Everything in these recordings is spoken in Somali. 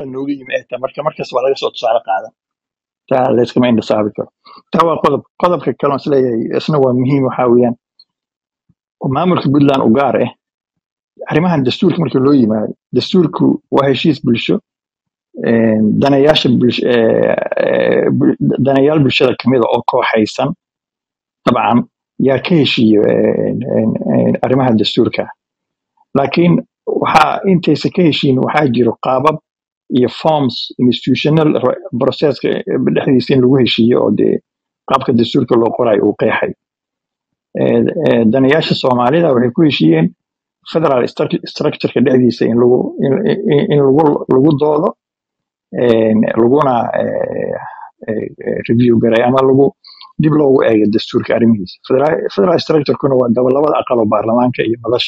aqal nooga yimi ay tahay marka markas waa laga soo tusaale qaadan taa layskama indhasaabi karo taa waa qodob qodobka kale on isleeyahay isna waa muhiim waxaa weeyaan oo maamulka puntland u gaar ah arrimahan dastuurka marka loo yimaado dastuurku waa heshiis bulsho een, danayaasha bulsh- ee, ee, bul- danayaal bulshada kamid a oo kooxaysan dabcan yaa ka heshiiyo een, een, een, arrimaha dastuurka laakiin waxaa intaysa ka heshiin waxaa jiro qaabab iyo forms institutional ro- processka dhexdiisa in lagu heshiiyo oo dee qaabka dastuurka loo qorayo uu qeexay Ee, ee, danayaasha soomaalida waxay ku heshiiyeen federal stru- structureka dhexdiisa in lagu in, in in lagu lagu doodo een, laguna ee, ee, ee, review garay ama lagu dib loogu eego dastuurka arrimihiisa federal federal structurekuna waa daba labada aqal oo baarlamaanka iyo madasha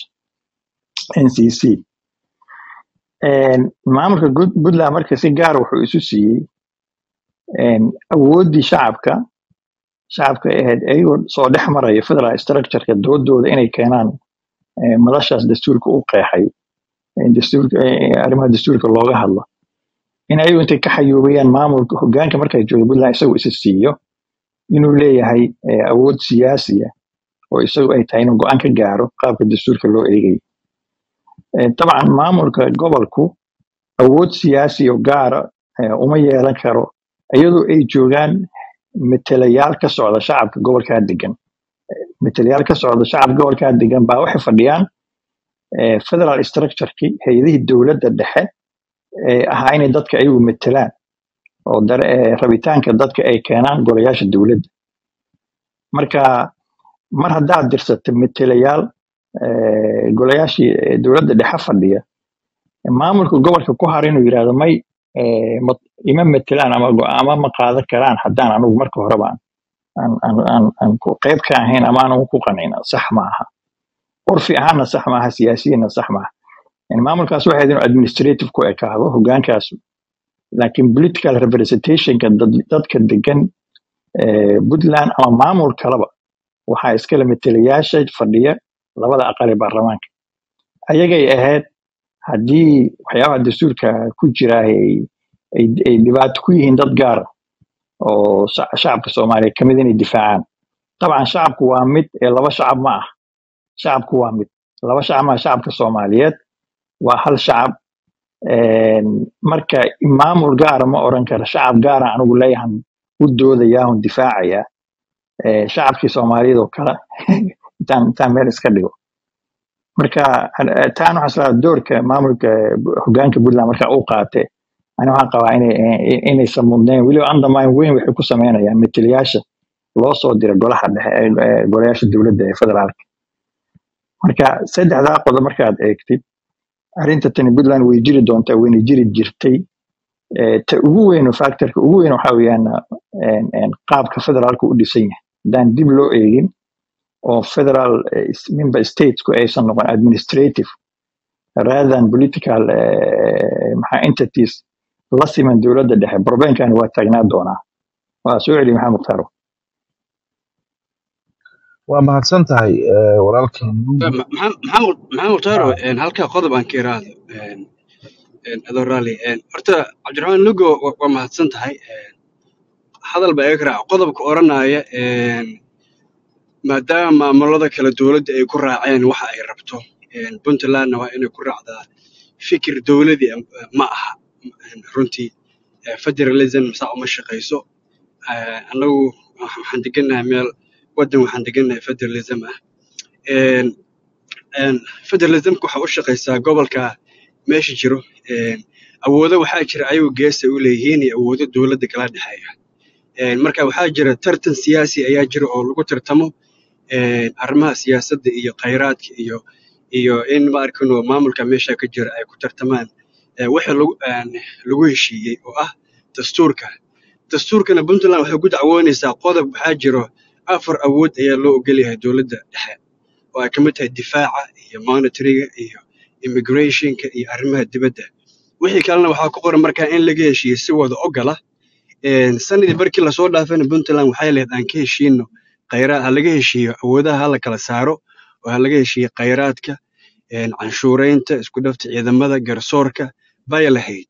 ncc Een, maamulka Good- puntland marka si gaar wuxuu isu siiyey een, awooddii shacabka shacabka ay ahayd ayagoo soo dhex maraya federal structureka doodooda inay keenaan ee, madashaas dastuurka u qeexay in dastuurka ee, arrimaha dastuurka looga hadlo in ayagu intay ka xayuubayaan maamulka hogaanka markay jooga puntland isagu isa siiyo inuu leeyahay ee, awood siyaasiya oo isagu ay tahay inuu go-aan ka gaaro qaabka dastuurka loo eegayo Ee, dabcan maamulka gobolku awood siyaasi oo gaara ee, uma yeelan karo iyadoo ay joogaan metelayaal ka socda shacabka gobolkaa degan metelayaal ka socda shacabka gobolkaa degan baa waxay fadhiyaan ee, federal structureki hay-adihii dowladda dhexe ee ahaa inay dadka ayagu metelaan oo dare- ee, rabitaanka dadka ay keenaan golayaasha dowladda marka mar haddaad dirsato metelayaal ee, golayaashii ee, dowladda dhexe fadhiya maamulka gobolka ku har inuu yidhahdo may ee, ma- ima metelaan ama go'aamo ma qaadan karaan haddaan anugu marka horeba aan aan aan aan- aan ku- qayb ka ahayn ama aan ku qanin sax ma aha urfi ahaanna sax maaha siyaasiyiinna sax maaha yani maamulkaas waxay ahayd inuu administrative ku ekaado hogaankaas laakiin political representationka dad- dadka degan ee, puntland ama maamul kaleba waxaa iskale metelayaasha fadhiya labada aqal ee baarlamaanka ayagay ahayd haddii waxyaabaha dastuurka ku jira ay ay ay dhibaato ku yihiin dad gaar ah oo shac- shacabka soomaaliya kamid inay difaacaan dabcan shacabku waa mid ee laba shacab ma ah shacabku waa mid laba shacab ma ah shacabka soomaaliyeed waa hal shacab Een, marka maamul gaara ma oran karo shacab gaara anigu leeyahan u doodayaa un difaacaya ee, shacabkii soomaaliyeed oo kale intaan intaan meel iska dhigo marka eh, taan waxaa islaa doorka maamulka eh, hogaanka puntland marka uu qaate ani waxaan qabaa inay eh, inaysan mudnayn weliba undermine weyn waxay ku sameynayaan metelayaasha loo soo dira golaha dhexe ee ee golayaasha dowladda ee federaalka marka saddexdaa qodob markaad eegtid arrinta tani puntland way jiri doontaa wayna jiri jirtay Eh, ta ugu weyn oo factorka ugu weyn waxaa weeyaan een, een, qaabka federaalka u dhisan yahay haddaan dib loo eegin oo federal eh, is- member statesku aysan noqon administrative rather than political eh, maxaa entities la siman dowladda dhexe problemkani waa taagnaa doonaa waa soo celi maxamed mukhtaar waa mahadsan tahay eh, walaalkeen nuugi maxamed maxamed mukhtaaro een, halkaa qodob aan ka iraahdo een, een, adoo raalli een, horta cabdiraxmaan lugo wa- waa mahadsan tahay een, hadal baa iga raaca qodobka odhanaya een, maadaama maamulada kale dowladda ay ku raaceen waxa ay rabto een, puntlandna waa inay ku raacdaa fikir dowladii eh, ma aha een, runtii eh, federalism saa uma shaqayso Eh, annagu waxaan degannahay meel waddan waxaan degannahay federalism ah Een, een, federalismka waxa u shaqaysaa gobolka meesha jiro een, awoodo waxaa jira ayagu geesa u leeyihiin iyo awoodo dowladda kala dhexeeya Een, marka waxaa jira tartan siyaasi ayaa jira oo lagu tartamo een, arrimaha siyaasadda iyo khayraadka iyo iyo in ma arkino maamulka meesha ka jira ay ku tartamaan ee, wixii lagu een, lagu heshiiyey oo ah dastuurka dastuurkana puntland waxay ku dacwoonaysaa qodob waxaa jiro afar awood ayaa loo ogol yahay dowladda dhexe oo ay ka mid tahay difaaca iyo monitoringa iyo immigrationka iyo arrimaha dibadda wixii kalena waxaa ku qoran markaa in laga heshiiyo si wada ogola Een, sanadii barkii lasoo dhaafayna puntland waxay lehed aan ka heshiino khayraad ha laga heshiiyo awoodaha ha la kala saaro oo ha laga heshiiyo khayraadka een, canshuuraynta isku dhafta ciidamada garsoorka bay lahayd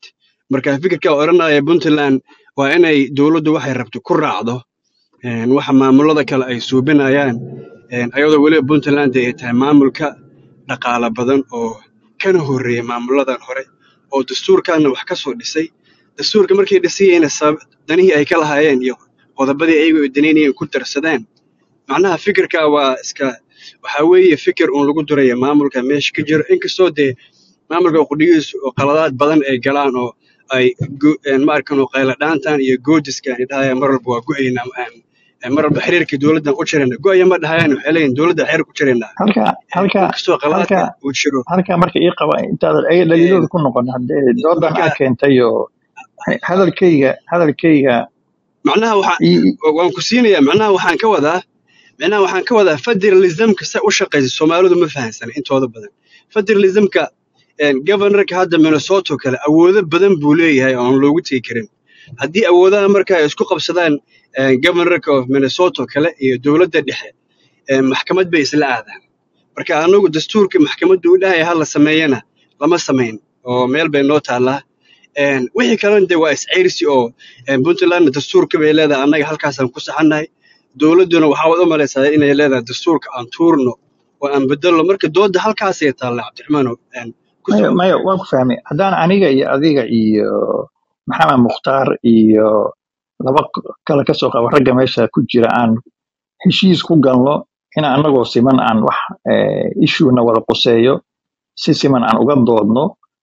marka fikirka odhanaya puntland waa inay dowladdu waxay rabto ku raacdo een, waxa maamulada kale ay suubinayaan een, ayadoo weliba puntland ay tahay maamulka dhaqaala badan oo kana horreeya maamuladan hore oo dastuurkaana wax ka soo dhisay dastuurka markay dhisayeyna sabab danihii ay ka lahaayeen iyo qodobadii ayagu ay danaynayeen ku darsadaan macnaha fikirka waa iska waxaa weeye fikir uun lagu duraya maamulka meesha ka jiro inkastoo dee maamulka qudhigiisu oo qaladaad badan ay galaan oo ay go- een ma arkan oo qayla dhaantan iyo goodiskan ay dhahayaan mar walba waa go'aynaa een- een mar walba xiriirka dowladdan u jirayna go'aya ma dhahayaan waxay leeyihin dowladda xiriir ku jiraynaa halka halka inkastoo qaladaadka halka uu jiro halka marka ii qaba intaadan ay dhaliilooda ku noqon haddee doodan marka aa keentay oo hadalkayga hadalkayga macnaha waxaa ii- waan ku siinayaa macnaha waxaan ka wadaa macnaha waxaan ka wadaa federalismka se u shaqaysa soomaalidu ma fahansana intooda badan federalismka governorka hadda minnesota oo kale awoodo badan buu leeyahay oo aan loogu tegi karin haddii awoodaha marka ay isku qabsadaan eh, governorka of minnesota oo kale iyo dowladda dhexe eh, maxkamad bay isla aadaan marka anagu dastuurka maxkamaddu u dhahaya ha la sameeyana lama samayn oo meel bay noo taallaa Een, wixii kalena de waa isceyrsi oo een, puntlandna dastuurka bay leedahay annaga halkaasaan ku saxannahay dowladduna waxaa wad u malaysaa inay leedahay dastuurka aan tuurno oo aan bedelno marka doodda halkaasay taalla cabdiraxmaanow een, ku maya socdo maya waan ku fahmay haddaan aniga iyo adiga iyo maxamed mukhtaar iyo laba k- kale ka soo qaba ragga meesha ku jira aan heshiis ku galno in anagoo siman aan wax issuena wada quseeyo si siman aan uga doodno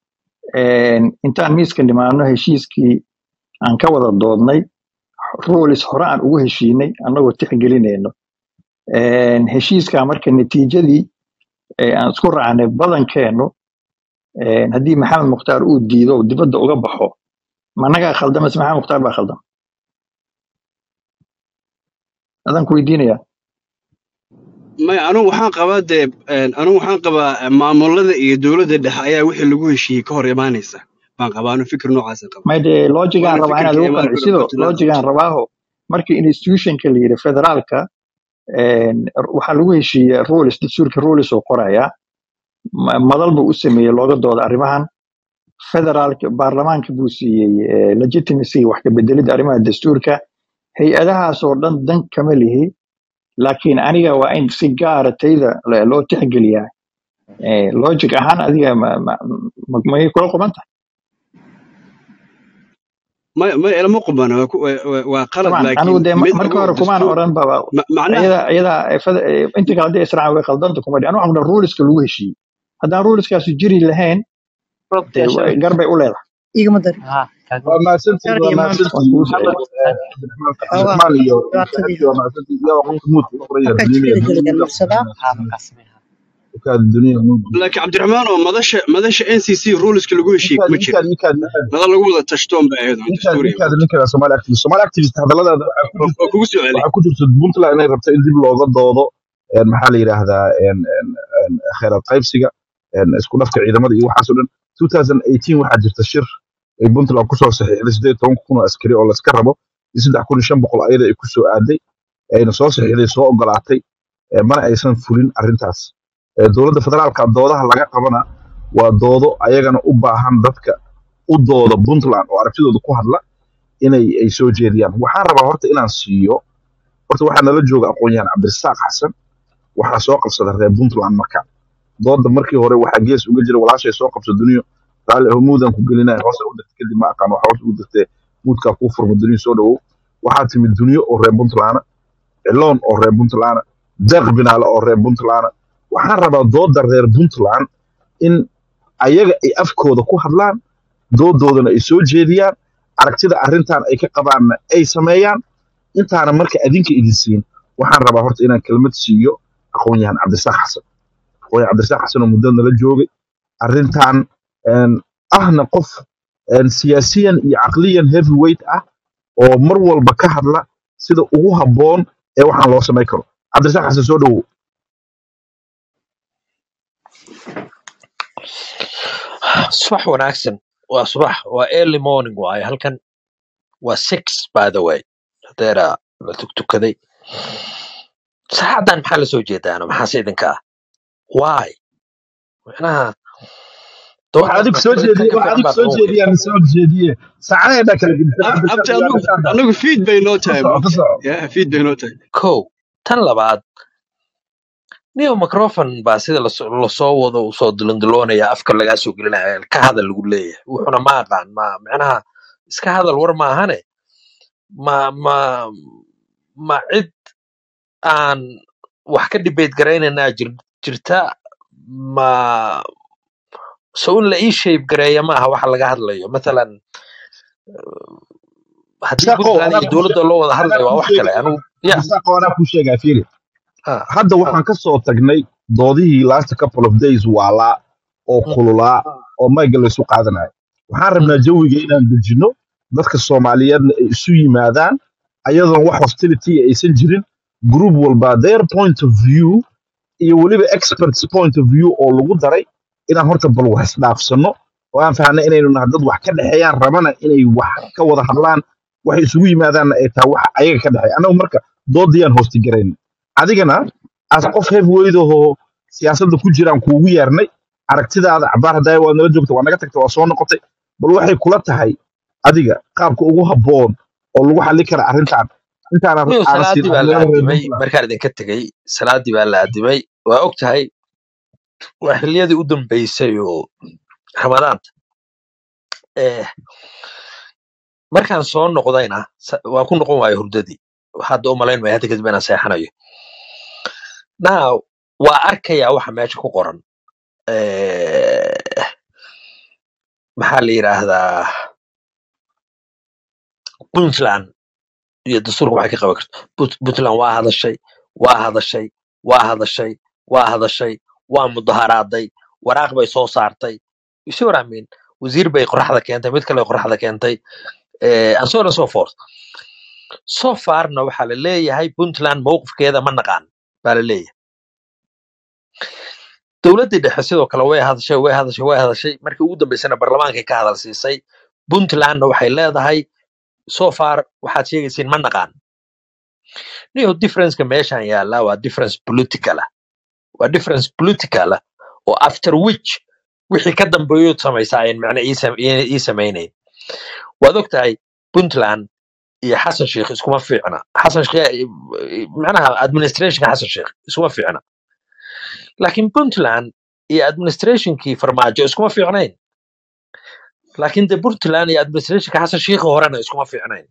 Een, intaan miiska nimaadno heshiiskii aan ka wada doodnay rules hore aan ugu heshiinay anagoo tixgelinayno Een, heshiiskaa marka natiijadii ee aan isku raacnay badankeenu een, haddii maxamed mukhtaar uu diido oo dibadda uga baxo managaa khaldan mise maxamed mukhtaar baa khaldan adaan ku weydiinaya maya anugu waxaan qabaa dee een, anugu waxaan qabaa eh, maamulada iyo dowladda dhexe ayaa wixii lagu heshiiyey ka hor imaanaysa baan qabaa anu fikir noocaasa qaba may dee logigaan waana rabaa inaad fikirka ugu imaan karo qancisido puntland logigaan rabaaho markii institutionka la yidhi federaalka een, waxaa lagu heshiiyey rules dastuurka rules oo qoraya ma- madal buu u sameeyey looga dooda arrimahan federaalka baarlamaanka buu siiyey eh, legitimacy wax ka bedelidda arrimaha dastuurka hay-adahaas oo dhan dan kama lihi laakiin aniga waa in si gaara tayda le- loo tixgeliyaa Eh, logic ahaan adiga ma- ma- ma- may kula quban tahay ma ma ilama qubana waa ku- waa waa- waa qalad طبعا laakiin anigu dee ma- mid marka ogow hore kumaan dastuur oran baba ma- macnaha iyada iyada eh, fed- eh, inta kale hadday israacan way khaldanta kuma dhi anu waxaan kudhaha ruleska lagu heshiiyey haddaan ruleskaasi jiri lahayn dee wa- gar bay u leedahay igama dari waa mahadsantihiin gaar waa iyo maanta waan mahadsantihiin kugu maxamed socday eh, cabdiraxmaan xoogaa cabdiraxmaan iyo dhibaatadii saaxiibkii waa mahadsantihiin yaa qofka muudka u qoran yahay markaa duniya jikada geligan marsadaa ukaad duniya muudka laakiin cabdiraxmaan oo madasha madasha n c c ruleska lagu heshiiyey ikaad kuma jira ikaad ikaad ikaad madal lagu wada tashtoon bay ahayd oo ikaad dastuuriya ikaad ninka Somali activist Somali activist hadalladaada waxaa ku oo jirta oo kugu soo celi waxaa ku jirta Puntland inay rabto in dib looga doodo een maxaa la yiraahdaa een een een kheyraad qaybsiga een isku dhafka ciidamada iyo waxaas oo dhan 2018 waxaa jirta shir ay Puntland ku soo saxiixday 18 kun oo askari oo la iska rabo in 3500 ayada ay ku soo aaday ayna soo saxiixday soo ogolaatay ee mana aysan fulin arrintaas Ee, dowladda federaalka doodaha laga qabana waa doodo ayagana u baahan dadka u dooda Puntland oo aragtidooda ku hadla inay ay soo jeediyaan waxaan rabaa horta inaan siiyo horta waxaa nala jooga aqoon-yahan cabdirasaaq xasan waxaa soo qabsada reer puntland marka dooda markii hore waxaa gees uga jira walaashay soo qabso duniyo raalli aho muudaan ku gelinaya hoose u dirta kadib ma aqaan waxaa hoos ugu dirtee muudkaa kuu furma duniyo soo dhawow waxaa timid duniyo oo reer puntland ciloon oo reer puntland deeq binaale oo reer puntland waxaan rabaa dooda reer puntland in ayaga ay afkooda ku hadlaan doodoodana ay soo jeediyaan aragtida arrintan ay ka qabaanna ay sameeyaan intaana marka adinka idin siin waxaan rabaa horta inaan kelmad siiyo aqoon-yahan cabdirasaaq xasan aqoon-yahan cabdirasaaq xasan oo muddo nala joogay arrintan een, ahna qof een, siyaasiyan iyo caqliyan heavyweight ah oo mar walba ka hadla sida ugu habboon ee waxaan loo samayn karo cabdirasaaq xasan soo dhowow subax wanaagsan waa subax waa early morning waaye halkan waa six by the way hadeera la tugtukaday saacaddan maxaa la soo jeedaano maxaase idinka ah why macnaha waxa doodaas adigu soo maxkamad jeediye kan ka waxa fiican adigu baa soo noqon weyda jeediyaa soo jeediye saacadayna kala gedisan Ab- cabdi abti shaad yaa anagu dhashaada anagu fiid bay noo ka tahay soco ka moogta soco ya fiid bay noo tahay kow tan labaad neo microfon baa sida laso- lasoo wado usoo dilondiloonaya afka lagaa soo gelinaya ka hadal lagu leeyahay wuxuna ma aqaan ma micnaha iska hadal war maahane ma ma ma cid aan wax ka debate garaynaynaa jir, jirta ma so in la ii shape gareeya maaha waxa laga hadlayo mathalan haddii shaqo puntland anaa iyo kuu dowladda loo wada anaa hadlayo waa kuu wax kale sheegaya anigu ya cabdisaaqo anaa kuu sheegaya fiiri ha hadda waxaan ka soo tagnay doodihii last couple of days waalaa oo mm, kululaa oo mayga laysu qaadanayo waxaan mm, rabnaa jawiga inaan dejinno dadka soomaaliyeedna ay isu yimaadaan ayadoon wax hostility aysan jirin group walba their point of view iyo weliba experts point of view oo lagu daray inaan horta bal wax isdhaafsanno oo aan fahnay inaynu nahay dad wax ka dhexeeyaan rabana inay wax ka wada hadlaan waxay isugu yimaadaanna ay tahay waxa ayaga ka dhexeeya annagu marka doodiyaan hoosti garayn adigana as qof heavyweight oo siyaasadda ku jiraan kuugu yeernay aragtidaada cabaar haddaa waad nala joogta waa naga tagta waa soo noqotay bal waxay kula tahay adiga qaabka ugu habboon oo lagu xalli kara arrintan intaana niyo aana siin salaadii baa la arrimaha reer addimay puntland markaan idinka tegey salaadii baa la addimay waa og tahay waa xilliyadii u dambeysay oo ramadaanta eh, markaan soo noqdayna sa- waan ku noqon waayo hurdadii hadda u malayn maya hadda kadib inaan seexanayo now waa arkayaa waxa meesha ku qoran Eh, maxaa la yidhaahdaa puntland iyo dastuurka waxay ka qaban karto Put- puntland waa hadashay waa hadashay waa hadashay waa hadashay waa mudaharaaday waraaq bay soo saartay you see what I mean wasiir bay qoraxda keentay mid kale qoraxda keentay eh, and so on and so forth so farna waxaa la leeyahay puntland mowqifkeeda ma naqaan baa la leeyahay dowladdii dhexe sidoo kale way hadashay way hadashay way hadashay markii ugu dambeysana barlamaankay ka hadal siisay puntlandna waxay leedahay so far waxaad sheegaysiin ma naqaan niyo differenceka meeshan yaallaa waa difference political ah waa difference political ah oo after which wixii ka dambeeyood samaysaa ayan macne ii sam- ii- ii samaynayn waad og tahay puntland iyo xasan sheikh iskuma fiicna xasan sheikh macnaha administrationka xasan sheikh iskuma fiicna laakiin puntland iyo administrationkii farmaajo iskuma fiicnayn laakiin de puntland iyo administrationka xasan sheikh horena iskuma fiicnayn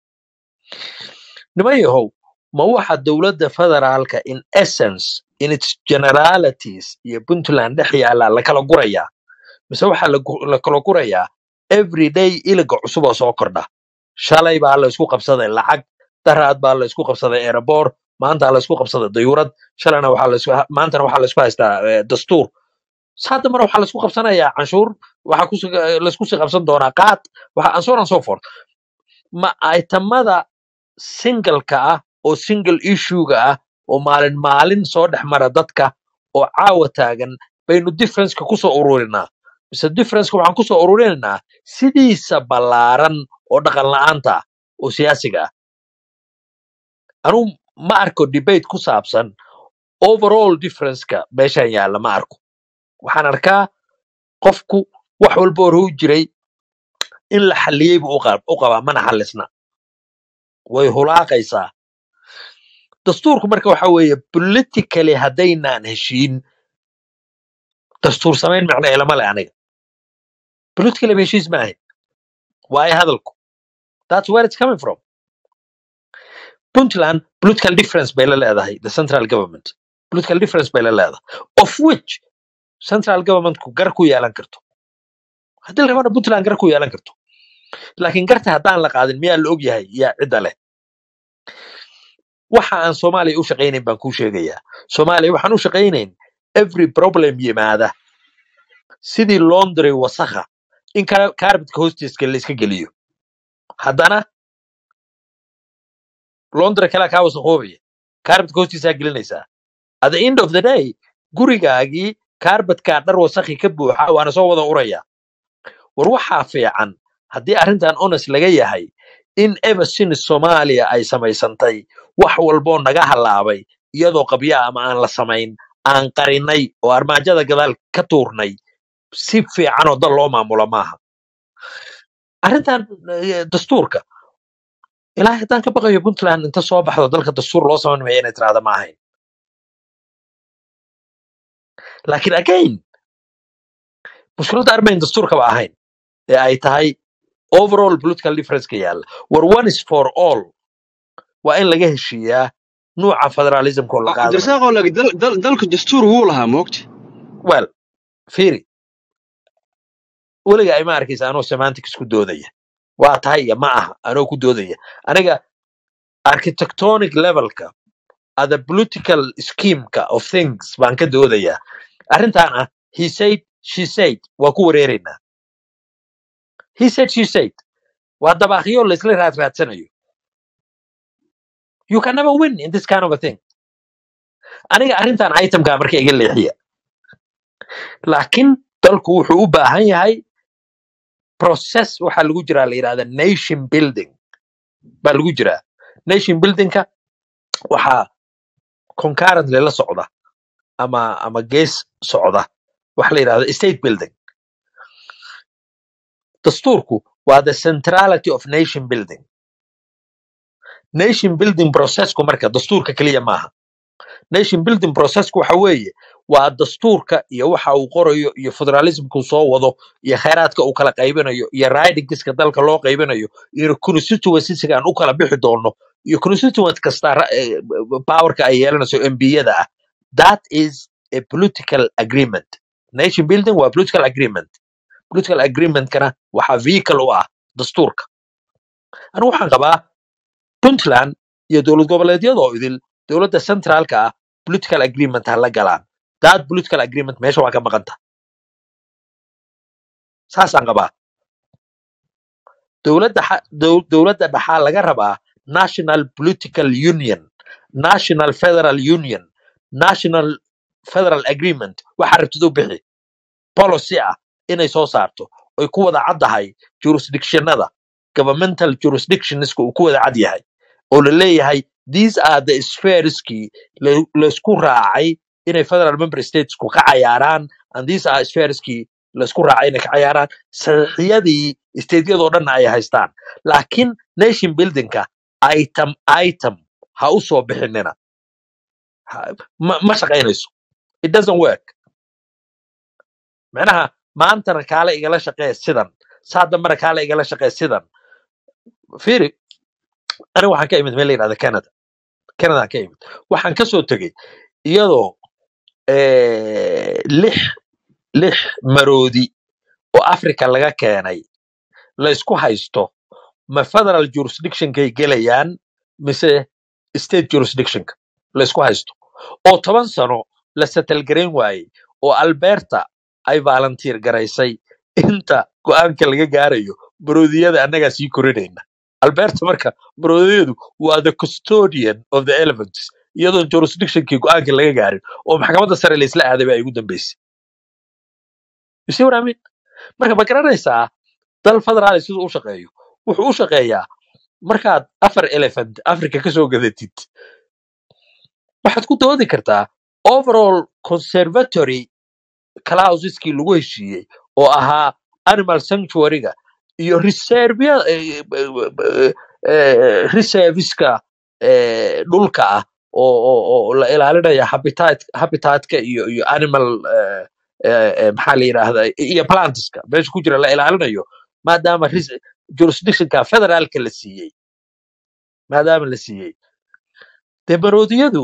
niman yahow ma waxa dowladda federaalka in essence in its generalities iyo puntland dhex yaallaa la kala gurayaa mise waxaa la gu- la kala gurayaa everyday iliga cusub oo soo kordha shalay baa la isku qabsaday lacag daraad baa la isku qabsaday erebor maanta la isku qabsaday dayuurad shalayna waxaa la isku maantana waxaa la isku haystaa eh, dastuur hadda mar waxaa la isku qabsanayaa canshuur waxaa kusi la isku sii qabsan doonaa qaad waxa and so on and so forth ma itemada singleka ah oo single issue-ga ah oo maalin maalin soo dhex mara dadka oo caawa taagan baynu differenceka kusoo ururinaa mise differenceka waxaan kusoo ururinaynaa sidiisa ballaaran oo dhaqan la'aanta ah oo siyaasiga ah anuu ma arko debate ku saabsan overall differenceka meeshan yaalla ma arko waxaan arkaa qofku wax walba hore u jiray in la xalliyey buu u qab- u qabaa mana xallisna way hulaaqaysaa dastuurku marka waxa weeye politically haddaynaan heshiin dastuur samayn macna ilama le aniga politically ba heshiis ma ahayn waayo hadalku that's where it's coming from puntland political difference bay la leedahay the central government political difference bay la leedahay of which central governmentku gar ku yeelan karto haddii la rabana puntland gar ku yeelan karto laakiin garta haddaan la qaadin miyaa la og yahay yaa cidda leh waxa aan soomaaliya u shaqaynayn baan kuu sheegayaa soomaaliya waxaan u shaqaynayn every problem yimaada sidii laundry wasakha in ka- carpetka hoostiiska la iska geliyo haddana laundry kalea kaa wasakhoobaya carpetka hoostiisaa gelinaysaa at the end of the day gurigaagii carpetkaa dhar wasakhi ka buuxa waana soo wada uraya war waxaa fiican haddii arrintan honest laga yahay in ever since soomaaliya ay samaysantay wax walboo naga halaabay iyadoo qabya ama aan la samayn aan qarinay oo armaajada gadaal ka tuurnay si fiican oo dal loo maamulo maaha arrintan eh, dastuurka ilaahay haddaan ka baqayo puntland inta soo baxdo dalka dastuur loo samayn maya inay tiraahda ma ahayn laakiin again mushkiladda armayn dastuurkaba ahayn ee ay tahay overall political difference ka yaalla war one is for all waa in laga heshiiyaa nuuca federalismka oo la qaadanayo cabdirasaaq oo laakiin dal- dal- dalka dastuur wuu lahaa moogta well fiiri weliga ima arkaysa anoo semantics ku doodaya waa tahay iyo ma aha anoo ku doodaya aniga architectonic levelka ada political schemeka of things baan ka doodayaa arrintan ah he said she said waa ku wareeraynaa he said she said waa dabaaqyo laisla raadraadsanayo you can never win in this kind of a thing aniga arrintan itemka marka iga leexiya laakiin dalku wuxuu u baahan yahay process waxaa lagu jiraa la yidhahda nation building baa lagu jiraa nation buildingka waxaa concurrently la socda ama ama gees socda waxa la yidhahda state building dastuurku waa the centrality of nation building nation building processku marka dastuurka keliya maaha nation building processku waxa weeye waa dastuurka iyo waxa uu qorayo iyo federalismku soo wado iyo khayraadka uu kala qaybinayo iyo ridingska dalka loo qaybinayo iyo constituencysiga aan u kala bixi doono iyo constituent kasta ra- eh, powerka ay yeelanayso mbiyada ah that is a political agreement nation building waa political agreement political agreementkana waxaa vehicle u ah dastuurka anigu waxaan qabaa puntland iyo dowlad goboleedyada oo idil dowladda centraalka ah political agreement ha la galaan that political agreement meesha waa ka maqanta saasaan qabaa dowladda xa- dow- dowladda dhaxaa laga rabaa national political union national federal union national federal agreement waxa rabtid u bixi policy ah inay soo saarto oy ku wada caddahay jurisdictionada governmental jurisdictionska uu ku wada cad yahay oo la leeyahay these are the sphereskii la- laysku raacay inay federal member statesku ka cayaaraan and these are sphereskii laysku raacay inay ka cayaaraan saxiixyadii stateyadoo dhanna ay haystaan laakiin nation buildingka item item ha u soo bixinina Ha- ma ma shaqaynayso it doesn't work macnaha maantana kaale igala shaqee sidan saa dambena kaale igala shaqee sidan fiiri aniga waxaan ka imid meel la yidhahda canada canada ka imid waxaan ka soo tegey iyadoo eh, lix lix maroodi oo africa laga keenay la isku haysto ma federal jurisdictionkay gelayaan mise state jurisdictionka la isku haysto oo toban sano la settle garayn waayey oo alberta ay volunteer garaysay inta go'aanka laga gaarayo maroodiyada annagaa sii korinayna alberta marka maroodiyadu waa the custodian of the elephants iyadoon jurisdictionkii go'aanka laga gaarin oo maxkamadda sare laisla aaday ba ay ugu dambeysay you see what I mean? marka ma garanaysaa dal federaali siduu u shaqeeyo wuxuu u shaqeeyaa markaad afar elephant africa ka soo gadatid waxaad ku doodi kartaa overall conservatory clauseskii lagu heshiiyey oo ahaa animal sanctuaryga iyo reservya eh, eh, eh, reserviska eh, dhulka ah oo oo oo la ilaalinaya habitat habitatka iyo iyo animal eh, eh, eh, maxaa la yidhaahdaa iyo plantska meesha ku jira la ilaalinayo maadaama res- jurisdictionka federaalka la siiyey maadaama la siiyey dee maroodiyadu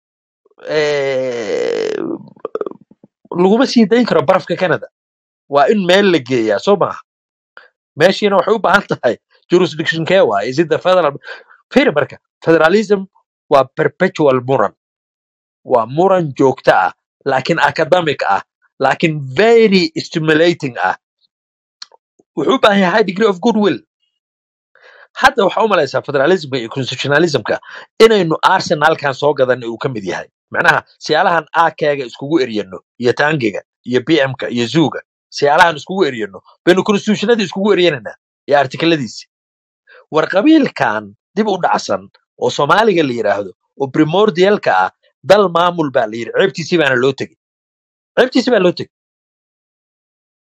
eh, laguma sii dayn karo barafka canada waa in meel la geeyaa soo maaha meeshiina waxay u baahan tahay jurisdiction kee waay is it the federal firi marka federalism waa perpetual muran waa muran joogto ah laakiin academic ah laakiin very stimulating ah wuxuu u baahan yahay high degree of goodwill hadda waxaa u malaysaa federalismka iyo constitutionalismka inaynu arsenalkan soo gadanay uu ka mid yahay macnaha siyaalahan akeega iskugu eryano iyo tangiga iyo bmka iyo zuga siyaalahan iskugu eryano baynu constitutionadii iskugu eryananaa iyo artikeladiisi war qabiilkan dib u dhacsan oo soomaaliga la yidhaahdo oo primordialka ah dal maamul baa la yidhi ceebtiisii baana loo tegey ceebtiisii baa loo tegey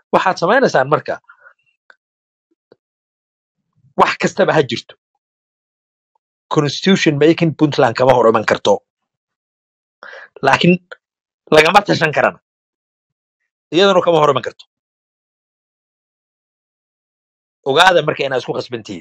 waxaad samaynaysaan marka wax kastaba ha jirto constitution making puntland kama hor iman karto laakiin lagama tashan karana iyaduna kama hor iman karto ogaada marka inaad isku khasban tihiin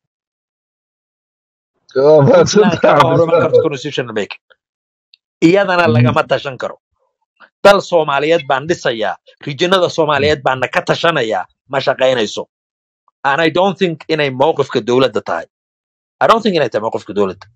waa puntland mahadsantahay kama hor iman karto cabdisaaq constitutional making iyadana lagama tashan karo dal soomaaliyeed baan dhisayaa rijinada soomaaliyeed baana ka tashanayaa ma shaqaynayso and i don't think inay mowqifka dowladda tahay i don't think inay tahay mowqifka dowladda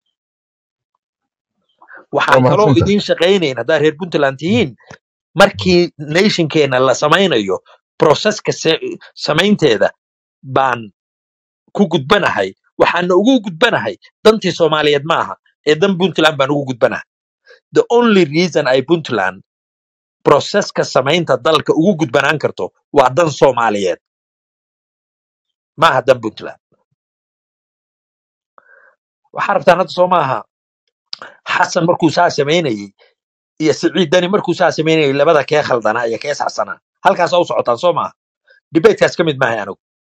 waa waxaan kaloo mahadsantahay idiin shaqaynayn haddaad reer puntland tihiin markii nationkeena la samaynayo proseska se- samaynteeda baan ku gudbanahay waxaana ugu gudbanahay dantii soomaaliyeed ma aha ee dan puntland baan ugu gudbanahay the only reason ay puntland proseska samaynta dalka ugu gudbanaan karto waa dan soomaaliyeed ma aha dan puntland waxaa rabtaan hadda soo maaha xasan markuu saa samaynayey iyo siciid dani markuu saa samaynayey labada kee khaldanaa iyo kee saxsanaa halkaas u socotaan soo maaha debatekaas ka mid maahay anigu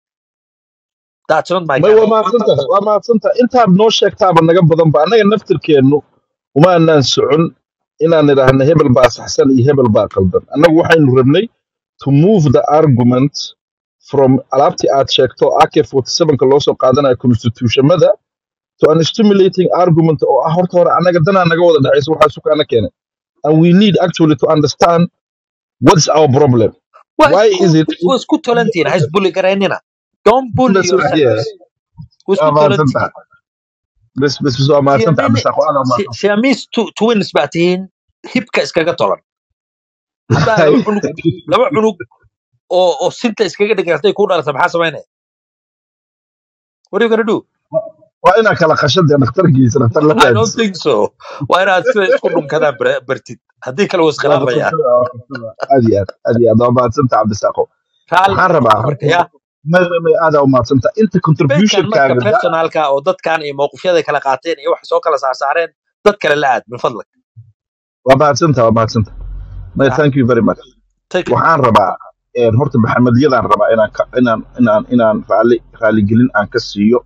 that's not my may kind waa of mahadsantahay waa mahadsantahay intaad noo sheegtaaba naga badanba annaga naftirkeennu uma anaan socon inaan idhaahno hebel baa saxsan iyo hebel baa qaldan annagu waxaynu rabnay to move the argument from alaabtii aad sheegto ak 47ka loo soo qaadanayo constitutionmada to an stimulating argument oo ah horta hore annaga danaa naga wada dhexaysa waxaa sukaana keenay and we need actually to understand what's our problem waa why isku is it waa isku tolantihiin ha isbulli garaynina don't bully That's right, yeah. yourselves waa waa isku tolantihiin mahadsantahay bes bes bes waa mahadsantahay siamini cabdisaaq waa mahadsantahay siamis twins baa tihiin hibka iskaga tolan haddaa laba cunug laba cunug oo oo sinta iskaga dhigan hadday kuu dhalata maxaa samaynaya what are you gonna do waa inaa kala qashada dhakhtarkiisa dhakhtar la I don't raadisa think so waa inaad sida isku dhunkadaan bar- bartid haddii kale waa waa iskhilaafayaan qasada waa qasada aad iyo aad aad iyo aad waa mahadsantaha cabdisaaqo raalli waxaan rabaa marka horta ya may may may aad aa u mahadsantaha inta debatekan marka contributionkaaga da personalka oo dadkan iyo mowqifyada kala qaateen iyo wax soo kala saarsaareen dad kale la aad min fadlak waa mahadsantaha waa mahadsantaha may Ah, thank you very much take it waxaan rabaa een, horta maxamediyadaan rabaa inaan ka- inaan inaan inaan raali raaligelin aan ka siiyo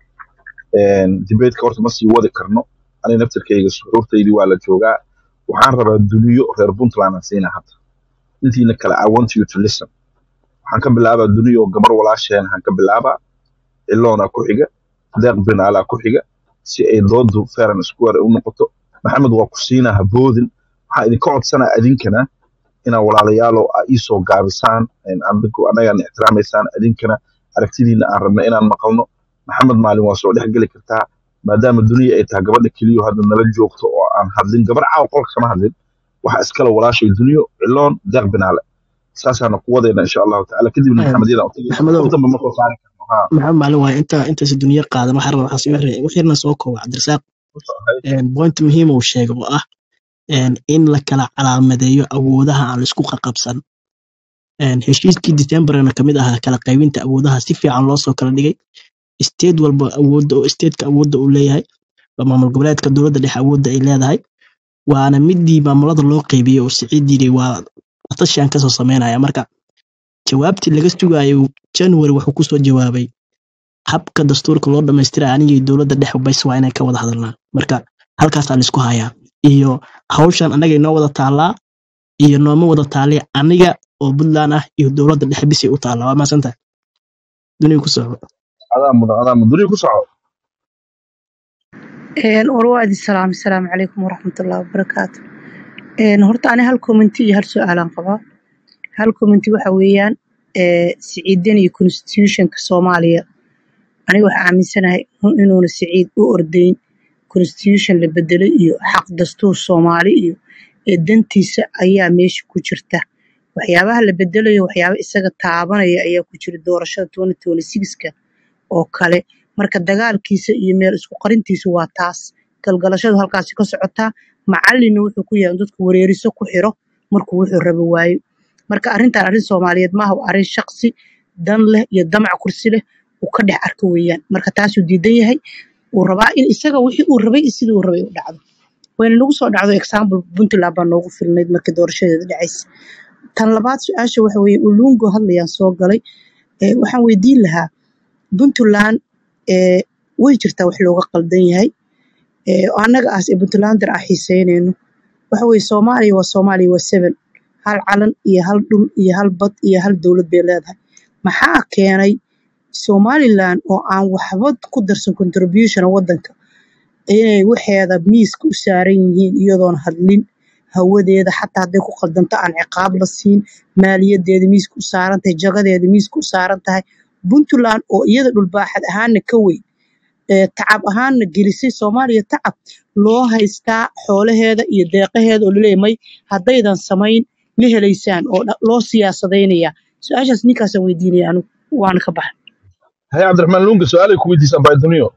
debateka horta ma sii wadi karno aniga naftirkayga suxuurtaydii waa la joogaa waxaan rabaa duniyo reer puntland aan siinaa hadda intiina kale i want you to listen waxaan ka bilaabaa duniyo gabar walaasheen waxaan ka bilaabaa ciloona ku xiga deeq binaalaa ku xiga si ay doodu fairan square u noqoto maxamed waa ku siinaa haboodin waxaan idinka codsanaa idinkana inaa walaalayaalo aa ii soo gaabisaan een, adigu annagaan ixtiraamaysaan idinkana aragtidiina aan rabna inaan maqalno maxamed maalin waa soo dhex geli kartaa maadaama duniya ay tahay gabadha keliyo hadda nala joogto oo aan hadlin gabar caawa qolka kama hadlin waxa iskale walaashay duniyo ciloon deeq binaale saasaana ku wadayna insha allahu tacaala kadibna maxamediyada u tagayna maxamedow qof dambe ma soo saari karno ha maxamed maalin waaye inta intaasi duniya qaadan waxaa raba waxaa sii wixii wixirna soo kooba cabdirasaaq ku socday point muhiim uu sheegay oo ah een, in la kala calaamadeeyo awoodaha aan laisku qaqabsan Een, heshiiskii decemberna kamid ahaa kala qaybinta awoodaha si fiican loo soo kala dhigay state walba awoodda oo stateka awoodda uu leeyahay waa maamul goboleedka dowladda dhexe awoodda ay leedahay waana midii maamulada loo qaybiyey oo siciid yiri waa tashiyan kasoo sameynaya marka jawaabtii laga sugayo january wuxuu kusoo jawaabay habka dastuurka loo dhamaystira anigii dowladda dhexe bas waa inay ka wada hadalnaa marka halkaasaa laisku hayaa iyo hawshan annaga inoo wada taallaa iyo nooma wada taali aniga oo puntland ah iyo dowladda dhexe bisay u taallaa waa maasantahay duniya ku socdo adaa mudan adaa mudan duniya ku soco warwaadi salaam asalaamu calaykum waraxmatullahi wabarakaatu Een, horta ani hal commenti iyo hal su-aalaan qabaa hal commenti waxa weeyaan ee, siciidan iyo constitutionka soomaaliya aniga waxaa aaminsanahay in- inuuna siciid u ordayn constitution la bedelay iyo xaq dastuur soomaali iyo ee dantiisa ayaa meesha ku jirta waxyaabaha la bedelayo waxyaaba isaga taabanaya ayaa ku jira doorashada 2026ka oo kale marka dagaalkiisa iyo meel isku qarintiisu waa taas galgalashadu halkaasi ka socotaa macalinna wuxuu ku yahay in dadku wareeriso ku xiro markuu wuxuu rabo waayo marka arrintan arrin soomaaliyeed maaha waa arrin shaqsi dan leh iyo damac kursi leh uu ka dhex arko weeyaan marka taasuu diidan yahay uu rabaa in isaga wixii uu rabay iyo sidii uu rabay u dhacdo wayna nagu soo dhacdo example puntland baa noogu filnayd markii doorashadeeda dhacaysa tan labaad su-aasha waxa weeye ulungo hadlayaan soo galay ee, waxaan weydiin lahaa puntland ee, way jirtaa wax looga qaldan yahay ee, oo annaga aas ee puntlander ah xiiseynayno waxa weeye soomaaliya waa soomaaliya waa seven hal calan iyo hal dhul iyo hal bad iyo hal dowlad bay leedahay maxaa keenay somaliland oo aan waxba ku darsan contribution wadanka inay waxeeda miiska u saaran yihiin iyadoon hadlin hawadeeda xataa hadday ku qaldanto aan ciqaab la siin maaliyadeeda miiska u saaran tahay jagadeeda miiska u saaran tahay puntland oo iyada dhulbaaxad ahaana ka weyn ee tacab ahaanna gelisay soomaaliya tacab loo haystaa xoolaheeda iyo deeqaheeda oo laleeyahay may haddaydan samayn ma helaysaan oo dha- loo siyaasadaynayaa su-aashaas ninkaasaan weydiinaya anigu waana ka baxay haye cabdiraxmaan lunga su-aalay ku weydiisaan bayduniyo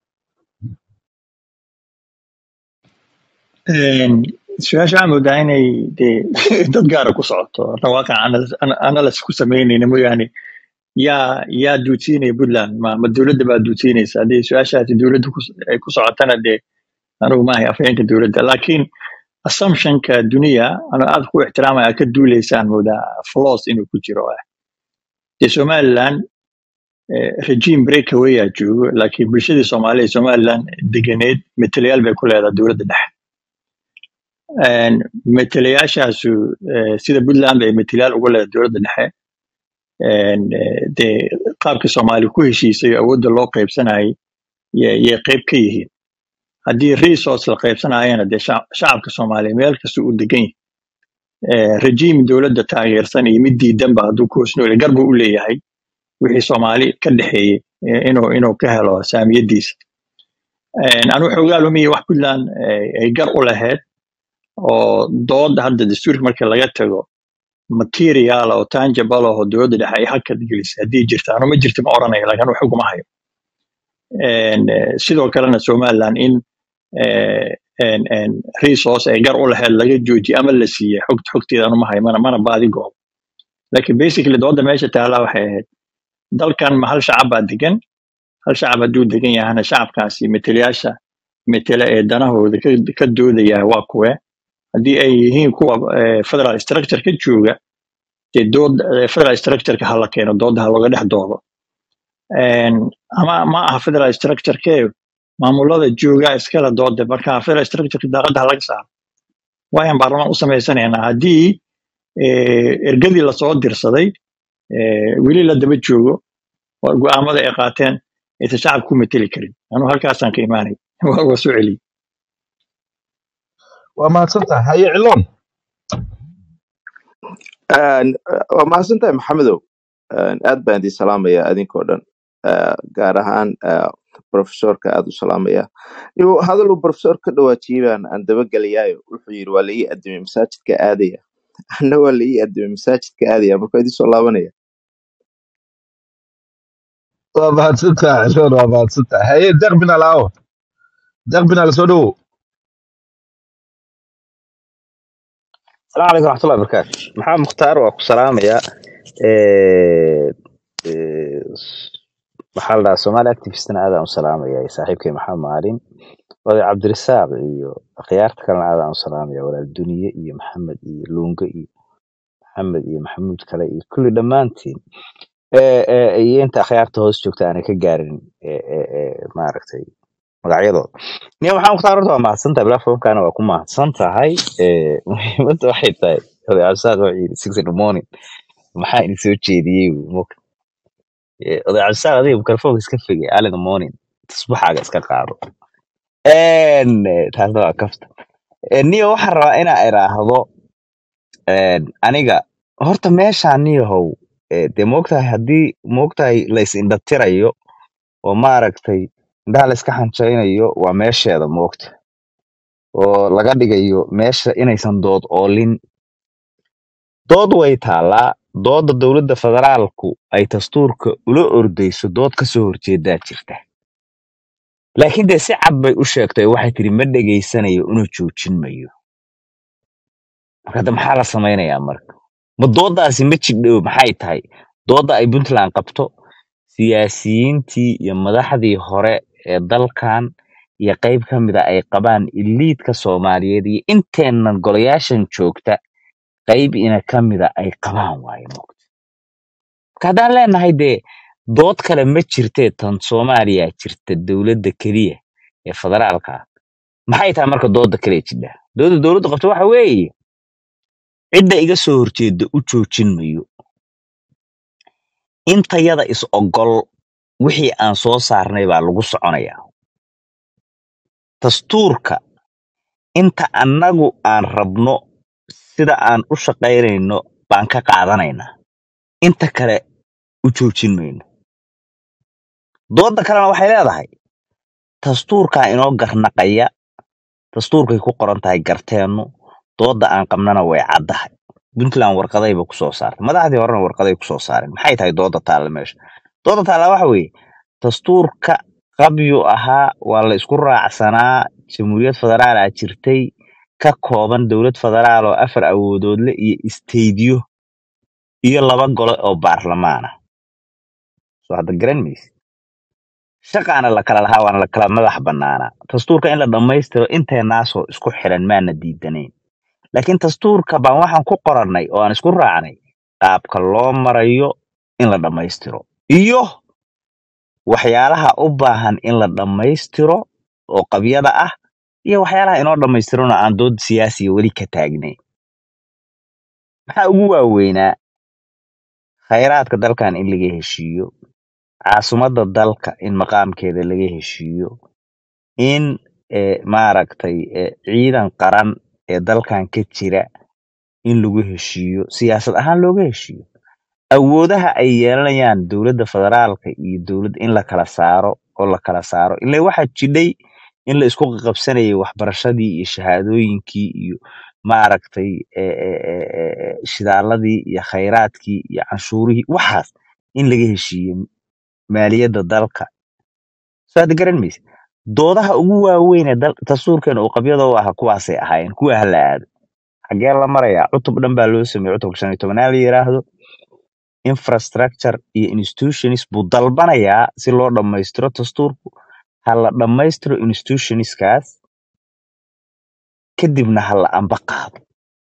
su-aasha waxaa moodaa inay dee dad gaara ku socoto horta waaqan analysis ku samaynayna mooyaane yaa yaa duudsiinaya puntland ma ma dowladda baa duudsiinaysa haddii su-aashaasi dowladda ku- ay ku socotana dee anigu maahay afhayeenka dowladda laakiin assumptionka duniya anu aad ku ixtiraamaya ka duuleysaan moodaa flaws inuu ku jiro ah dee somaliland eh, regime breakaway aa joogo laakiin bulshadii soomaaliya ee somaliland deganeed metelayaal bay ku leedahay dowladda dhexe Een, metelayaashaasu eh, sida puntland bay metelayaal ugu leedahay dowladda dhexe Een, eh, dee qaabka soomaali ku heshiisay oo awoodda loo qaybsanayay yay yay qayb ka yihiin haddii resource la qaybsanayana dee shac- shacabka soomaaliya meel kasta uu degan yahay Eh, regime dowladda taageersan iyo mid diidanba hadduu ku hosnoole gar buu u leeyahay wixii soomaali ka dhexeeyey eh, inuu inuu ka helo saamiyadiisa Een, anu xoogaa lumiya wax puntland eh, ay gar u lahayd oo dood hadda dastuurka marka laga tago material oo tangible oo dowladda dhexe ay hakad gelisay haddii jirta anu ma jirta ma oranayo laakiin anu xuguma hayo Een, eh, sidoo kalena somaliland in eh, een- een resource ay gar u lahayd laga joojiye ama la siiyey xogt xogteeda anu ma hayo mana mana baadi goob laakiin basically dooda meesha taala waxay ahayd dalkan ma hal shacab baa degan hal shacab hadduu degan yahana shacabkaasi metelayaasha metela ee danahooda ka, ka doodaya waa kuwe haddii ay yihiin kuwa eh, federal structure ka jooga dee dood eh, federal structureka hala keeno dooda ha looga dhex doodo Een, ama ma aha federal structureke maamulada jooga iskala dooda marka federal structureka daaqada ha laga saaro waayaan baarlamaan u samaysanaynaa haddii eh, ergadii lasoo dirsaday eh, weli la daba joogo oo go'aamada ay qaateen aysan shacabka ku meteli karin anuu halkaasaan ka imaanay waa waa soo celiyey waa mahadsan tahay haye ciloon Een, waa mahadsantahay maxamedow Een, aad baan idin salaamaya adinkoo dhan Eh, gaar ahaan eh, profesorka aad u salaamaya Iyo hadal uu profesor ka dhawaajiyey baan aan dabagelayaayo wuxuu yidhi waa la ii adimay masaajidka aadaya anna waa la ii adimay masaajidka aadaya marka idin soo laabanaya waa mahadsan tahay ciloon waa mahadsan tahay haye deeq binaal aawo deeq binaal soo dhowow السلام عليكم ورحمة الله وبركاته محمد مختار وأكو سلام يا إيه إيه محل سومالي أكتيفيستنا هذا سلام يا صاحبك محمد معلم وهذا عبد الرزاق إيو خيارتك أنا هذا سلام يا ولا الدنيا إيو محمد إيو لونجا إيو محمد إيو محمود كلا إيو كل دمانتين إيه إيه إيه أنت خيارته هوس جوكتا أنا كجارين إيه إيه إيه ما عرفتي magacyadooda niyo maxaa mukhtaar horta waa mahadsantahay platformkana waa ku mahadsan tahay Eh, muhiimadda waxay tahay oday cabdisaaq wuxuu yidhi six in the morning maxaa idin soo jeediyey buu mog- Eh, oday cabdisaaq adiga mikrofoonka iska figay early in the morning tusbaxaaga iska qaado En, eh, taasna waa kafta Eh, niyo waxaan rabaa inaa iraahdo en, aniga horta meeshaan niyahow eh, dee moogtahay haddii moogtahay lays indhatirayo oo maaragtay indhaha la iska xanjaynayo waa meesheeda moogta oo laga dhigayo meesha inaysan dood oolin dood way taallaa dooda dowladda federaalku ay dastuurka ula ordayso dood ka soo horjeedaa jirta laakiin dee si cad bay u sheegtay waxay tiri ma dhegaysanayo una joojin mayo marka hadda maxaa la samaynayaa marka ma doodaasi ma jigdhow maxay tahay dooda ay puntland qabto siyaasiyiintii iyo madaxdii hore ee dalkan iyo qayb ka mida ay qabaan iliidka soomaaliyeed iyo inteennan golayaashan joogta qayb ina ka mida ay qabaan waaye moogta marka haddaan leenahay dee dood kale ma jirtee tan soomaaliya jirta dowladda keliya ee federaalka ah maxay tahay marka dooda kale ee jidha dooda dowladda qabto waxa weeye cidda iga soo horjeeda u joojin mayo intayada is ogol wixii aan soo saarnay baa lagu soconayaa dastuurka inta annagu aan rabno sida aan u shaqaynayno baan ka qaadanaynaa inta kale u joojin mayno dooda kalena waxay leedahay dastuurkaa inoo garnaqaya dastuurkay ku qoran tahay garteennu dooda aan qabnana way caddahay puntland warqadayba kusoo saartay madaxdii horena warqaday kusoo saareen maxay tahay dooda taalla meesha dooda taalla waxa weeye dastuurka qabyu ahaa waa la isku raacsanaa jamhuuriyad federaalaa jirtay ka kooban dowlad federaal oo afar awoodoodle iyo isteydiyo iyo laba gole oo baarlamaan ah soo hadda garan mayse shaqaana la kala lahaa waana la kala madax bannaanaa dastuurka in la dhammaystiro inteenaasoo isku xidhan maana diidanayn laakiin dastuurka baan waxaan ku qorannay oo aan isku raacnay qaabka loo marayo in la dhammaystiro iyo waxyaalaha u baahan in la dhammaystiro oo qabyada ah iyo waxyaalaha inoo dhammaystirona aan dood siyaasiya weli ka taagnayn maxaa ugu waaweynaa khayraadka dalkan in laga heshiiyo caasimadda dalka in maqaamkeeda laga heshiiyo in eh, maaragtay eh, ciidan qaran ee dalkan ka jira in lagu heshiiyo siyaasad ahaan looga heshiiyo awoodaha ay yeelanayaan dowladda federaalka iyo dowladda in la kala saaro oo la kala saaro ilaa waxaa jidhay in la isku qabsanayay waxbarashadii iyo shahaadooyinkii iyo maaragtay eh, eh, eh, eh, shidaaladii iyo khayraadkii iyo canshuurihii waxaas in laga heshiiyo maaliyadda dalka soo hadda garan mayse doodaha ugu waaweyn ee dal- dastuurkeena uu qabyada u aha kuwaasay ahaayeen kuwa hala aado xagee la marayaa cutub dhan baa loo sameeyey cutubka shan iyo tobanaad la yiraahdo infrastructure iyo institutions buu dalbanayaa si loo dhammaystiro dastuurku ha la dhammaystiro institutionskaas kadibna ha la amba qaado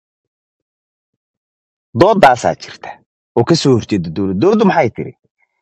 doodaasaa jirta oo ka soo horjeeda dowladda dowladdu maxay tiri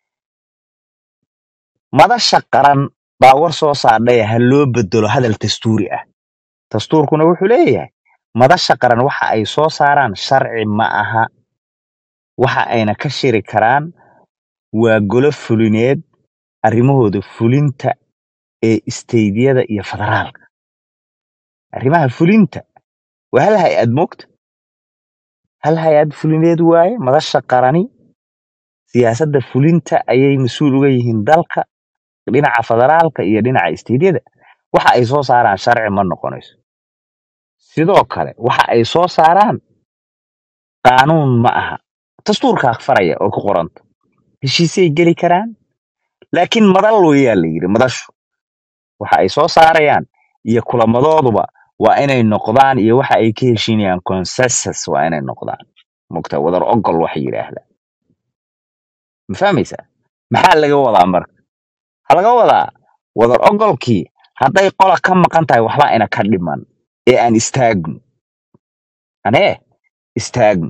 madasha qaran baa war soo saardhaya ha loo bedelo hadal dastuuri ah dastuurkuna wuxuu leeyahay madasha qaran waxa ay soo saaraan sharci ma aha waxa ayna ka shiri karaan waa golo fulineed arrimahooda fulinta ee isteydyada iyo federaalka arrimaha fulinta waa hal hay-ad moogta hal hay-ad fulineed waaye madasha qarani siyaasadda fulinta ayay mas-uul uga yihiin dalka dhinaca federaalka iyo dhinaca isteydyada waxa ay soo saaraan sharci ma noqonayso sidoo kale waxa ay soo saaraan qaanuun ma aha dastuurkaa faraya oo ku qoranta heshiisay geli karaan laakiin madal weyaa la yidhi madashu waxa ay soo saarayaan iyo kulamadooduba waa inay noqdaan iyo waxa ay ka heshiinayaan consensus waa inay noqdaan mogta wadar ogol waxa yidhaahda ma fahmaysaa maxaa laga wadaa marka waxaa laga wadaa wadar ogolkii hadday qola ka maqan tahay waxba ina ka dhiman ee aan istaagno anee istaagno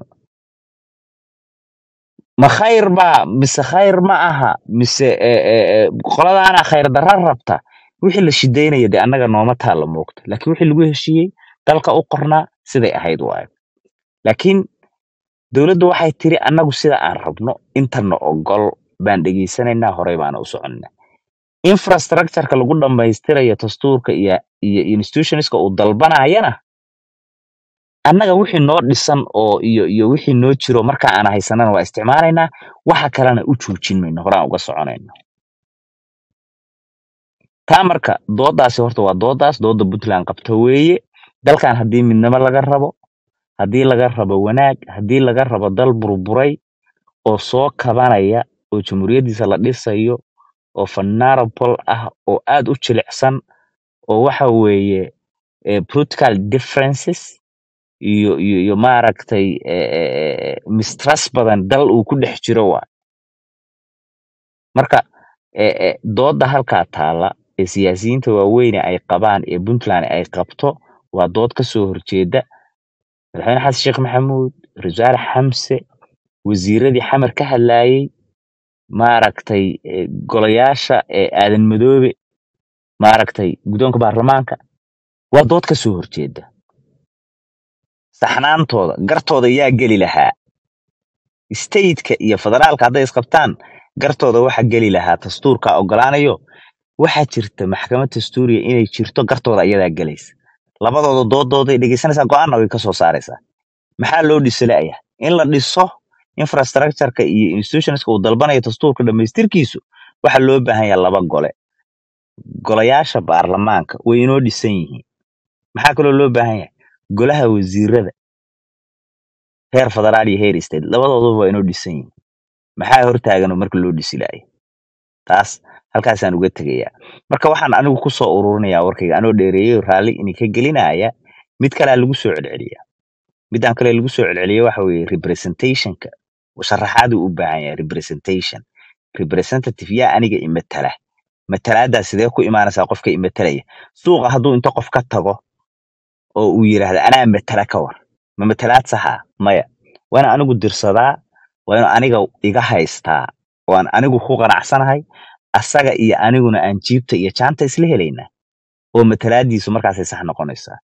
ma khayr baa mise khayr ma aha mise eh, eh, eh, qoladaana khayr darra rabta wixii la shidaynaya dee annaga nooma taalla moogta laakiin wixii lagu heshiiyey dalka u qornaa siday ahayd waayo laakiin dowladdu waxay tiri annagu sida aan rabno intana ogol baan dhegaysanaynaa horey baana u soconina infrastructureka lagu dhammaystirayo dastuurka iyo iyo institutionska uu dalbanayana annaga wixii noo dhisan oo iyo iyo wixii noo jiro marka aan haysanana waa isticmaalaynaa waxa kalena u joojin mayno horaan uga soconayno taa marka doodaasi horta waa doodaas dooda puntland qabta weeye dalkan haddii midnimo laga rabo haddii laga rabo wanaag haddii laga rabo dal burburay oo soo kabanaya oo jamhuuriyaddiisa la dhisayo oo vulnerable ah oo aad u jilicsan oo waxa weeye eh, political differences iyo iyo iyo maaragtay eh, eh, eh, mistrust badan dal uu ku dhex jiro waa marka eh, eh, dooda halkaa taala ee siyaasiyiinta waaweyne ay qabaan ee puntland ay qabto waa dood ka soo horjeeda madaxweyne xasan sheekh maxamuud rasaare xamse wasiiradii xamar ka hadlaayey maaragtay eh, golayaasha ee aadan madoobe maaragtay guddoonka baarlamaanka waa dood ka soo horjeeda saxnaantooda gartooda yaa geli lahaa stateka iyo federaalka hadday isqabtaan gartooda waxa geli lahaa dastuurka ogolaanayo waxaa jirta maxkamad dastuuriya inay jirto gartooda iyadaa gelaysa labadooda doodooday dhegeysanaysaa go-aanna way kasoo saaraysaa maxaa loo dhisalaya in la dhiso infrastructureka iyo institutionska uu dalbanayo dastuurka dhammaystirkiisu waxa loo baahan yahay laba gole golayaasha baarlamaanka way inoo dhisan yihiin maxaa kaloo loo baahan yahay golaha wasiirada heer federaal iyo heer state labadooduba waa inoo dhisan yihiin maxaa hortaagan oo marka loo dhisi laaya taas halkaasaan uga tegayaa marka waxaan anigu kusoo ururinayaa warkayga anoo dheereeyey raalli ini ka gelinaya mid kalea lagu soo celceliyaa midaan kale lagu soo celceliya waxa weeye representationka sharaxaadu u baahan yahay representation representative yaa aniga imatala matalaadaa sidee ku imaanaysaa qofka imatalaya suuqa hadduu inta qof ka tago oo uu yidhaahda anaa matala ka war ma matalaad saxa maya waa inaan anigu dirsadaa waa inuu aniga iga haystaa waan anigu ku qanacsanahay asaga iyo aniguna aan jiibta iyo jaanta isla helaynaa oo matalaadiisu markaasay sax noqonaysaa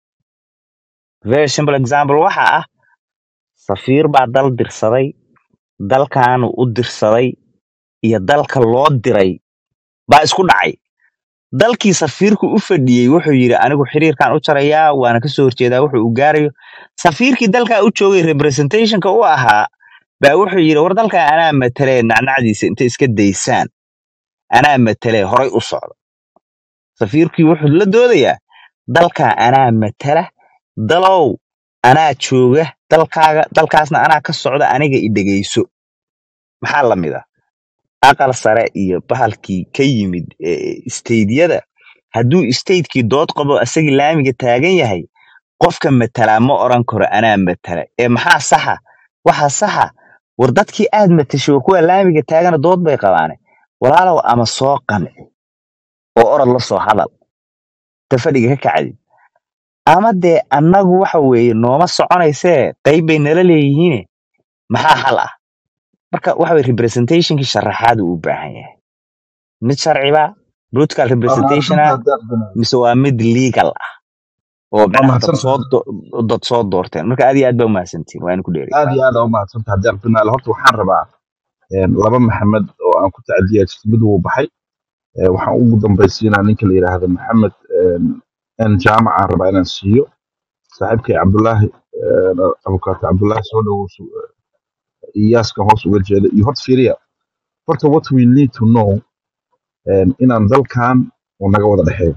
very simple example waxa ah safiir baa dal dirsaday dalkaanu u dirsaday iyo dalka loo diray baa isku dhacay dalkii safiirku u fadhiyey wuxuu yidhi anigu xiriirkan u jarayaa waana kasoo horjeedaa wuxuu u gaarayo safiirkii dalkaa u joogay representationka u ahaa baa wuxuu yidhi war dalkaa anaa matalee nacnacdiisa inta iska daysaan anaa matalee horay u socda safiirkii wuxuu la doodayaa dalkaa anaa matala dalow anaa jooga dalkaaga dalkaasna anaa ka socda aniga i dhegeyso maxaa la mid ah aqal sare iyo bahalkii ka yimid steydyada hadduu statekii dood qabo asagii laamiga taagan yahay qofka matalaa ma oran karo anaa matala ee maxaa saxa waxa saxa war dadkii aad matashay war kuwa laamiga taagana dood bay qabaane walaalow ama soo qanci oo orod la soo hadal ta fadhiga ka kacdi ama dee annagu waxa weeye nooma soconaysee qayb bay nala leeyihiine maxaa hal ah marka waxa weye representationkii sharaxaadu u baahan yahay mid sharciba political waa representation mahadsantahay ah deeq binaam mise waa mid legal ah oo waa macnaha dad soo mahadsantahay do- dad soo doorteen marka aad iyo aad baa umahadsantiin waa in ku dheeray aad iyo aad aa u mahadsantahay deeq binaal horta waxaan rabaa een, laba maxamed oo aan ku tacadiya jirto mid wuu baxay ee, waxaan ugu dambaysiinaa ninka la yidhaahdo maxamed een, n jaamac aan rabaa inaan siiyo saaxiibkay cabdulaahi een, abukaato cabdulaahi soo dhowow su- iyaaskan hoos uga jeeda iyo horta fiiriya horta what we need to know een, inaan dalkan uu naga wada dhexeeyo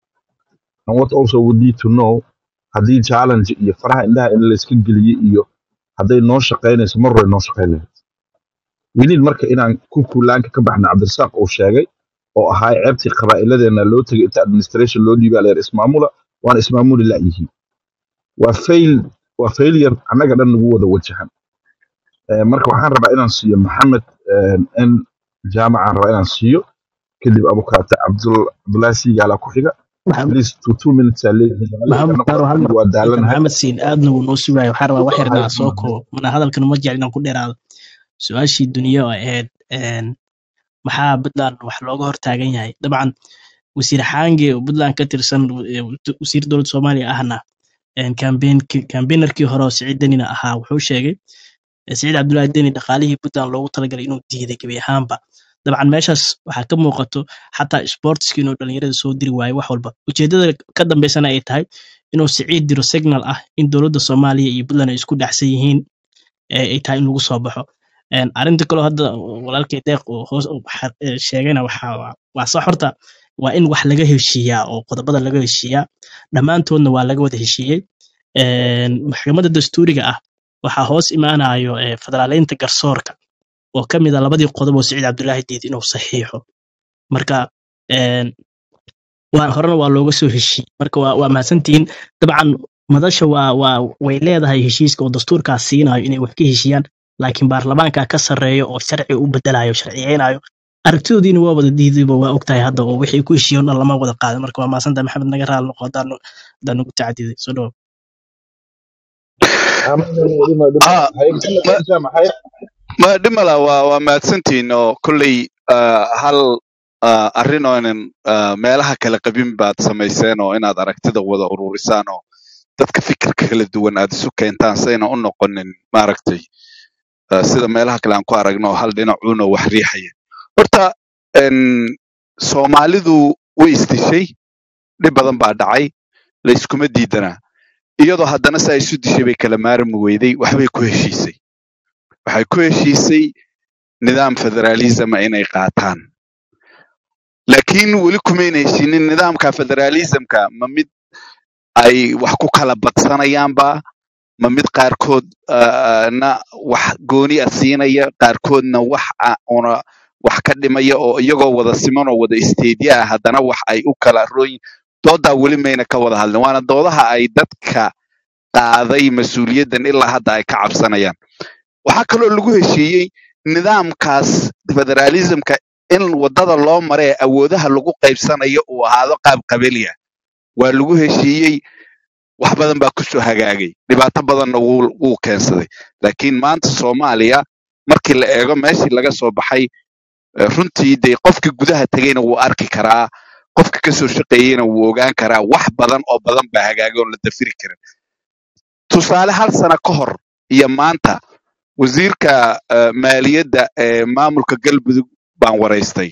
and what also we need to know haddii challenge iyo faraha indhaha in layska geliyo iyo hadday noo shaqaynayso mar hore noo shaqayn lahayd we need marka inaan ku kuulaanka ka baxna cabdirasaaq uu sheegay oo ahaa ceebtii qabaa'iladeena loo tegay inta administration loo dhiibaa leer ismaamula waana ismaamuli la'yihiin waa fail waa failure annaga dhan nagu wada wajahan Eh, marka waxaan rabaa inaan siiyo maxamed n jaamacaan rabaa inaan siiyo kadib abukaate cabdul cabdulaahi siigaala ku xiga maxamed please two two minutes aa leeyihiin maxamed annagu taaro hal mar anigu waa inta daalanahay maxamed siin aadna wuu noo sugaayo waxaan rabaa wax yarna Hay- aan soo koobo mana hadalkan uma jecel inaan ku dheeraado su-aashii duniya oo ahayd een, maxaa puntland wax looga hortaagan yahay dabcan wasiir xaange oo puntland ka tirsan eh, wasiir dowladda soomaaliya ahna kambeenarkii hore oo siciid denina ahaa wuxuu sheegay eh, siciid cabdullaahi deni dhaqaalihii puntland loogu talagalay inuu diiday gebi ahaanba dabcan meeshaas waxaa ka muuqato xataa sportski inuu dhalinyarada soo diri waayo wax walba ujeedada ka dambeysana ay tahay inuu siciid diro signal ah in dowladda soomaaliya iyo puntland ay isku dhexsan yihiin ee ay tahay in lagu soo baxo Een, arrinta kaloo hadda walaalkay deeq uu hoos u xa- ee, sheegayna waxaa waa waa sax horta waa in wax laga heshiiyaa oo qodobada laga heshiiyaa dhammaantoodna waa laga wada heshiiyey Een, maxkamadda dastuuriga ah waxaa hoos imaanayo ee, federaaleynta garsoorka oo ka mid a labadii qodob oo siciid cabdulaahi diid inuu saxiixo marka een, waa horena waa looga soo heshiiyey marka waa waa mahadsantihiin dabcan madasha waa waa way leedahay heshiiska oo dastuurkaas siinayo inay wax ka heshiiyaan laakiin baarlamaanka ka sarreeyo oo sharci u bedelayo sharciyeynayo aragtidoodiina waa wada diidayba waa ogtahay hadda oo wixii ku heshiiyen dhan lama wada qaadan marka waa mahadsantahay maxamed naga raali noqo haddaan haddaan ugu tacadiday soo dhawo dhima dhima ها haye maxamed ما inta maxay ما dhimala waa waa mahadsantihiin oo kolley ah, hal ah, arrin oo inan ah, meelaha kala qabin baad samayseen oo inaad aragtida wada ururisaan oo dadka fikirka kala duwan aad isu keentaan sayna u noqonin maaragtay ah, sida meelaha kale aan ku aragno oo hal dhinacuuna wax riixaya horta en, soomaalidu way isdishay dhib badan baa dhacay layskuma diidanaa iyadoo haddana saa isu dishay bay kala maarmi weyday waxbay ku heshiisay waxay ku heshiisay nidaam federalisma inay qaataan laakiin weli kumayna heshinin nidaamka federalismka ma mid ay wax ku kala badsanayaanba ma mid qaarkood ah, na wax gooni a siinaya qaarkoodna wax a- una wax ka dhimaya oo iyagoo wada siman oo wada isteedya ah haddana wax ay u kala rooyin doodaa weli mayna ka wada hadlin waana doodaha ay dadka qaaday mas-uuliyaddan ilaa hadda ay ka cabsanayaan waxaa kaloo lagu heshiiyey nidaamkaas federalismka in wadada loo mara ee awoodaha lagu qaybsanayo uu ahaado qaab qabali ah waa lagu heshiiyey wax badan baa kusoo hagaagay dhibaato badanna wuu wuu keensaday laakiin maanta soomaaliya markii la eego meeshii laga soo baxay eh, runtii dee qofkii gudaha tegeyna wuu arki karaa qofka kasoo shaqeeyeyna wuu ogaan karaa wax badan oo badan baa hagaagay oon la dafiri karin tusaale hal sano ka hor iyo maanta wasiirka eh, maaliyadda ee maamulka galmudug baan waraystay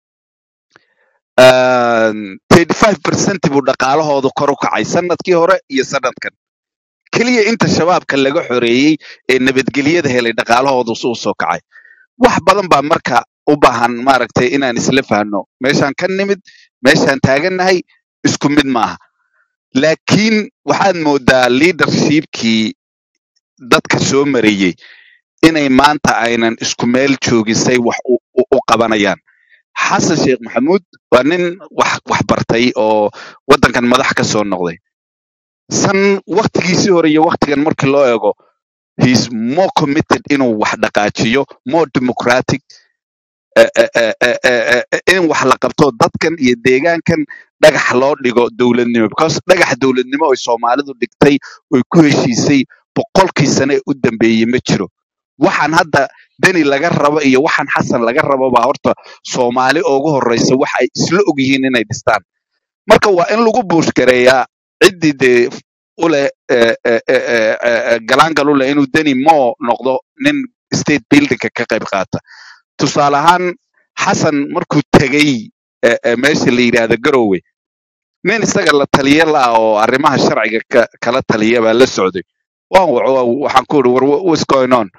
thirty five percent buu dhaqaalahoodu kor u kacay sanadkii hore iyo sanadkan keliya inta shabaabka laga xoreeyey ee nabadgelyada helay dhaqaalahoodu su soo kacay wax badan baa marka u baahan maaragtay inaan isla fahno meeshaan ka nimid meeshaan taagannahay isku mid maaha laakiin waxaad moodaa leadershipkii dadka soo marayey inay maanta aynan isku meel joogin say wax u, u, u qabanayaan xasan sheekh maxamuud waa nin wax wax bartay oo waddankan madax ka soo noqday san waktigiisii hore iyo waktigan markii loo eego heis more committed inuu wax dhaqaajiyo more democratic eh, eh, eh, eh, eh, eh, in wax la qabto dadkan iyo deegaankan dhagax loo dhigo dowladnimo because dhagax dowladnimo oy soomaalidu dhigtay oy ku heshiisay boqolkii sane ee u dambeeyey ma jiro waxaan hadda deni laga rabo iyo waxaan xasan laga rabo baa horta soomaali ugu horeysa wax ay isla ogyihiin inay dhistaan marka waa in lagu buushgareeyaa ciddii dee uleh eh, eh, eh, eh, eh, galaangal u leh inuu deni moo noqdo nin state buildingka ka qayb qaata tusaale ahaan xasan markuu tegey eh, eh, meesha la yidhaahdo garowe nin isaga la taliye la oo arrimaha sharciga ka, kala taliya baa la socday waan waco waxaan ku iri war wha- what's going on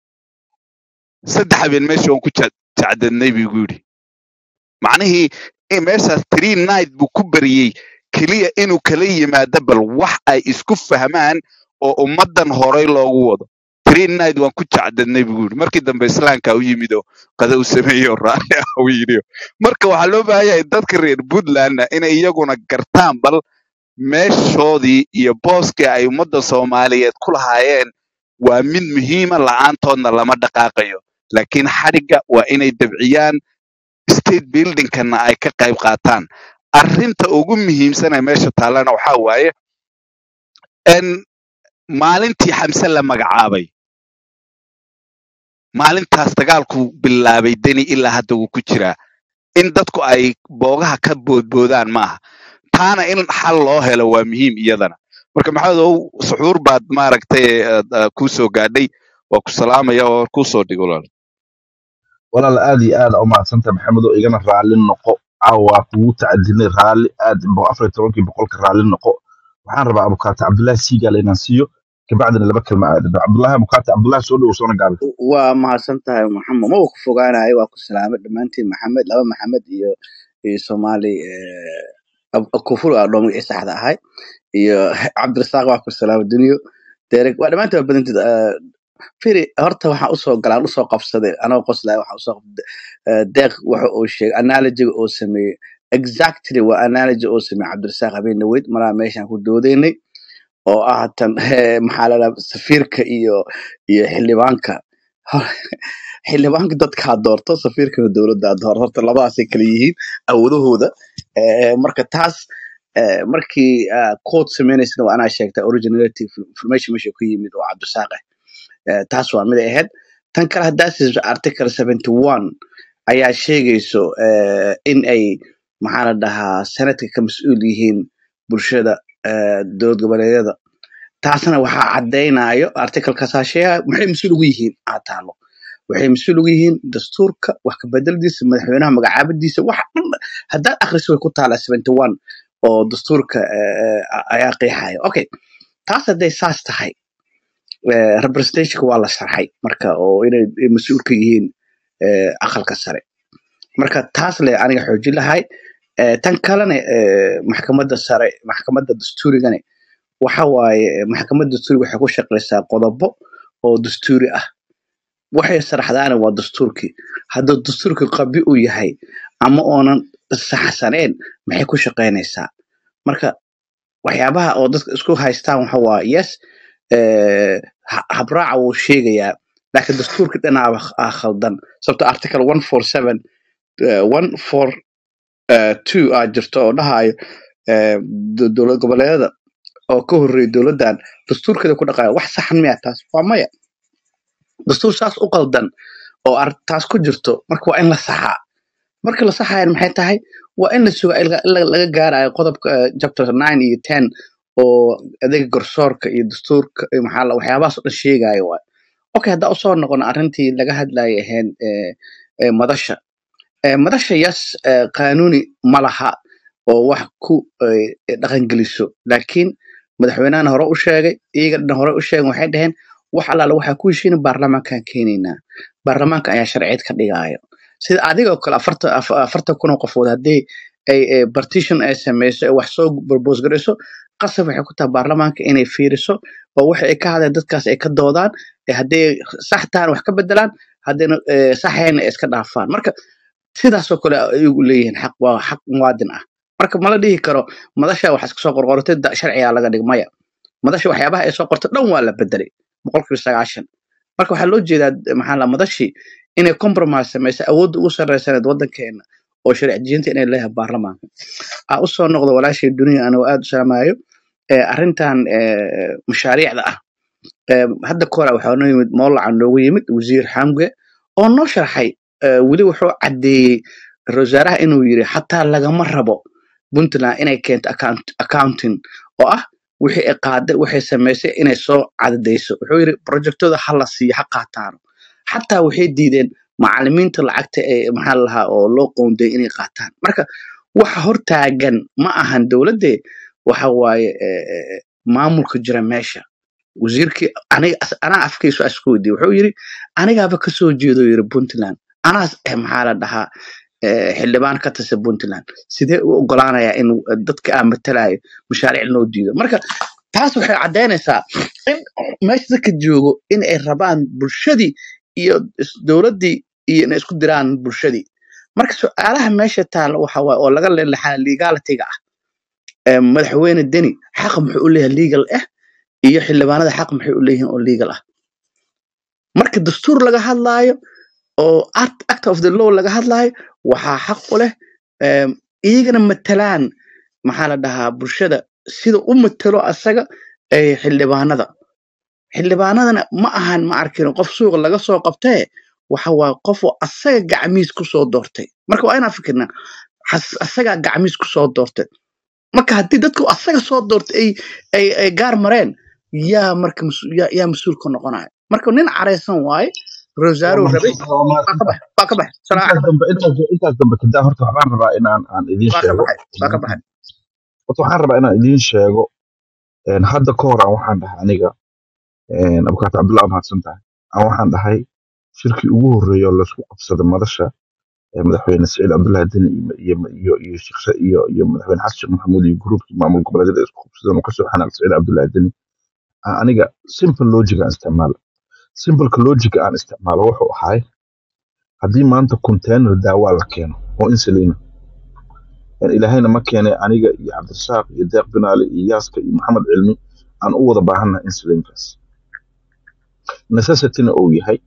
saddex habeen meesha waan ku ja- jacdadnay buu igu yidhi macnihii in meeshaas tree night buu ku bariyey keliya inuu kala yimaado bal wax ay isku fahmaan oo ummaddan horay loogu wado tree night waan ku jacdadnay buu yidhi markii dambe islaamka u yimid oo qada u sameeyey oo raali ah u yidhi marka waxaa loo baahan yahay dadka reer puntlandna inay iyaguna gartaan bal meeshoodii iyo booskii ay ummadda soomaaliyeed ku lahaayeen waa mid muhiima la'aantoodna lama dhaqaaqayo laakiin xadhigga waa inay dabciyaan state buildingkana ay ka qayb qaataan arrinta ugu muhiimsan ee meesha taallana waxaa waaye in maalintii xamse la magacaabay maalintaas dagaalku bilaabay deni ilaa hadda wuu ku jiraa in dadku ay boogaha ka boodboodaan maaha taana in xal loo helo waa muhiim iyadana marka maxamedow suxuur baad maaragtay eh, eh, kuu soo gaadhay waa ku salaamaya oo kuu soo dhigo walaal walaal aad iyo aad u mahadsanta maxamed oo igana raalli noqo caawa kugu tacadinay raalli aad bo- afar iyo tobankii boqolka raalli noqo waxaan rabaa abukaata cabdullaahi siigaal inaan siiyo kabacdina laba kelma aadado cabdullaahi abukaata cabdullaahi soo dhowo soona gaabi waa mahadsan tahay maxamed ma ku fogaanayo waa ku salaamay dhammaantiin maxamed laba maxamed iyo iyo soomaali kufur aa dhoomay ee saxda ahay iyo cabdirasaaq waa ku salaamay duniyo derek waa dhammaantiin waa badantid firi horta waxaan usoo galaan usoo qabsaday anoo qoslaya waxaan usoo qabsaday deeq waxa uu sheegay analogiga uu sameeyey exactly waa analogy uu sameeyey cabdirasaaq habeen dhaweyd maraa meeshaan ku doodaynay oo ah tan eh, maxaa la dhahaa safiirka iyo iyo xildhibaanka xildhibaanka dadkaa doorto safiirkana dowladdaa doorto horta labadaasay kala yihiin awoodahooda Eh, marka taas eh, markii code sameynaysana waa anaa sheegta originality information meesha ku yimid oo cabdisaaqe Eh, taas waa mid ay ahayd tan kale haddaa siiso article 71 ayaa sheegayso eh, in ay maxaa la dhahaa sanadka ka mas-uul yihiin bulshada eh, dowlad goboleedyada taasna waxaa caddaynayo articlekaasaa sheegaya maxay mas-uul ugu yihiin aa taalo waxay mas-uul ugu yihiin dastuurka wax ka bedeldiisa madaxweynaha magacaabadiisa wax dhan haddaad akhriso way ku taala 71 oo dastuurka eh, eh, ayaa qeexaya okay taas hadday saas tahay eh, representationka waa la sharxay marka oo inay ay mas-uul ka yihiin eh, aqalka sare marka taas le aniga xoojin lahay Eh, tan kalena eh, maxkamadda sare maxkamadda dastuurigane waxa waaye eh, maxkamadda dastuuriga waxay ku shaqeysaa qodobo oo dastuuri ah waxay saraxdaana waa dastuurkii hadduu dastuurkii qabi u yahay ama oonan saxsaneen maxay ku shaqeynaysaa marka waxyaabaha oo dadka isku haystaan waxa waa yes eh, ha- habraaca wuu sheegayaa laakiin dastuurkii dhanaaba ah khaldan sababto article 147 eh, 142 aa jirto oo dhahayo eh, do- dowlad goboleedyada oo ka horreeya dowladdan dastuurkeeda ku dhaqaya wax saxan miya taas waa maya dastuur saas u qaldan oo ar- taas ku jirto marka waa in la saxaa marka la saxayan maxay tahay waa in la suga ilaa ilaa laga gaarayo qodobka eh, chapter 9 iyo 10 oo adeega garsoorka iyo dastuurka iyo maxaa la- waxyaabahaas oo dhan sheegayo waay okay haddaa usoo noqono arrintii laga hadlayay ahayn eh, eh, madasha Eh, madasha yas eh, qaanuuni ma laha oo wax ku eh, dhaqangeliso laakiin madaxweynahana hore u sheegay iyaga dhan hore u sheegen waxay dhaheen wax allaale waxaa ku heshiina baarlamaankaan keenaynaa baarlamaanka ayaa sharciyeed ka dhigaayo sida adigoo kale afarta af- afartan kun oo qofood haddii ay eh, partition ay sameyso ay wax soo propose garayso qasab waxay ku tahay baarlamaanka inay fiiriso oo waxa ay ka hadleen dadkaas ay ka doodaan eh, hadday sax tahan wax ka bedelaan haddayna eh, saxayna ay iska dhaafaan marka sidaasoo kale ayagu leeyihiin xaq waa xaq muwaadin ah marka mala dhihi karo madasha wax iska soo qorqortay da- sharcigaa laga dhig maya madasha waxyaabaha ay soo qorto dhan waa la bedelay boqolkiiba sagaashan marka waxaa loo jeedaa maxaa la madashii inay compromise samaysa awoodda ugu sarreysaneed waddankeena oo sharci dejinta inay leeyahay baarlamaanka aa usoo noqdo walaashay duniya anigoo aad u salaamayo eh, arrintan eh, mashaariicda ah Eh, hadda ka hore waxaa noo yimid moolaca noogu yimid wasiir xamge oo noo sharxay eh, weli wuxuu caddeeyey ra-iisul wasaaraha inuu yiri xataa lagama rabo puntland inay keento account- accounting oo ah wixii ay qaaday waxay samaysay inay soo cadadayso wuxuu yiri projectooda ha la siiyo ha qaataano xataa waxay diideen macalimiinta lacagta ee maxaa la lahaa oo loo qoonday inay qaataan marka waxa hortaagan ma ahan dowladde waxa waaye eh, eh, maamulka jira meesha wasiirkii aniga as- anaa afkiisu isku weydiiyey wuxuu yiri anigaaba kasoo jeedo yiri puntland anaas eh, maxaa la dhahaa eh, xildhibaan ka tirsan puntland sidee u ogolaanayaa in eh, dadka aan matalayo mashaariic loo diido marka taas waxay caddaynaysaa in meesha dadka joogo in ay rabaan bulshadii iyo is- dowladdii iyo inay isku diraan bulshadii marka su-aalaha meesha taalla waxa waaye oo laga leexaa legalitiga ah eh, madaxweyne deni xaq muxuu u leeyahay legal ah iyo xildhibaanada xaq maxay u leeyihiin oo legal ah marka dastuur laga hadlaayo oo act act of the law laga hadlaayo waxaa xaq u leh em, iyagana matalaan maxaa la dhahaa bulshada sida u matalo asaga ee xildhibaanada xildhibaanadana ma ahan ma arkin qof suuqa laga soo qabtee waxa waa qof oo asaga gacmiis ku soo doortay marka waa inaan fikirnaa has- asagaa gacmiis ku soo doortay marka haddii dadku asaga soo doortay ay ay ay gaar mareen yaa marka mas- yaa yaa mas-uul ka noqonaya marka nin caraysan waaye waa rosario rabay mahadsan waa waa ka mahadsan bax waa ka bax salaamu intaas calaykum dambe intaas intaas dambe kadaa horta waxaan rabaa inaan aan idiin waa ka sheego baxay waa ka baxay horta waxaan rabaa inaan idiin sheego een, hadda ka hor aan waxaan dhahay aniga een, abukaata cabdullahi mahadsan tahay aan waxaan dhahay shirkii ugu horreeya oo laysku qabsaday madasha ee madaxweyne saciid cabdullahi deni iyo iyo iyo sheekh Sa- iyo iyo madaxweyne xasan sheekh maxamuud iyo gruubkii maamul goboleedyada ay isku qabsadeen oo kasoo xanaaq saciid cabdullahi deni aan aniga simple logic aan isticmaalo simpleka logic aan isticmaalo wuxuu ahay haddii maanta container daawaa la keeno oo insulin ah ilaahayna ma keenay aniga iyo cabdirasaaq iyo deeq binaale iyo yaaska iyo maxamed cilmi aan u wada baahannahay insulinkaas necessityna uu yahay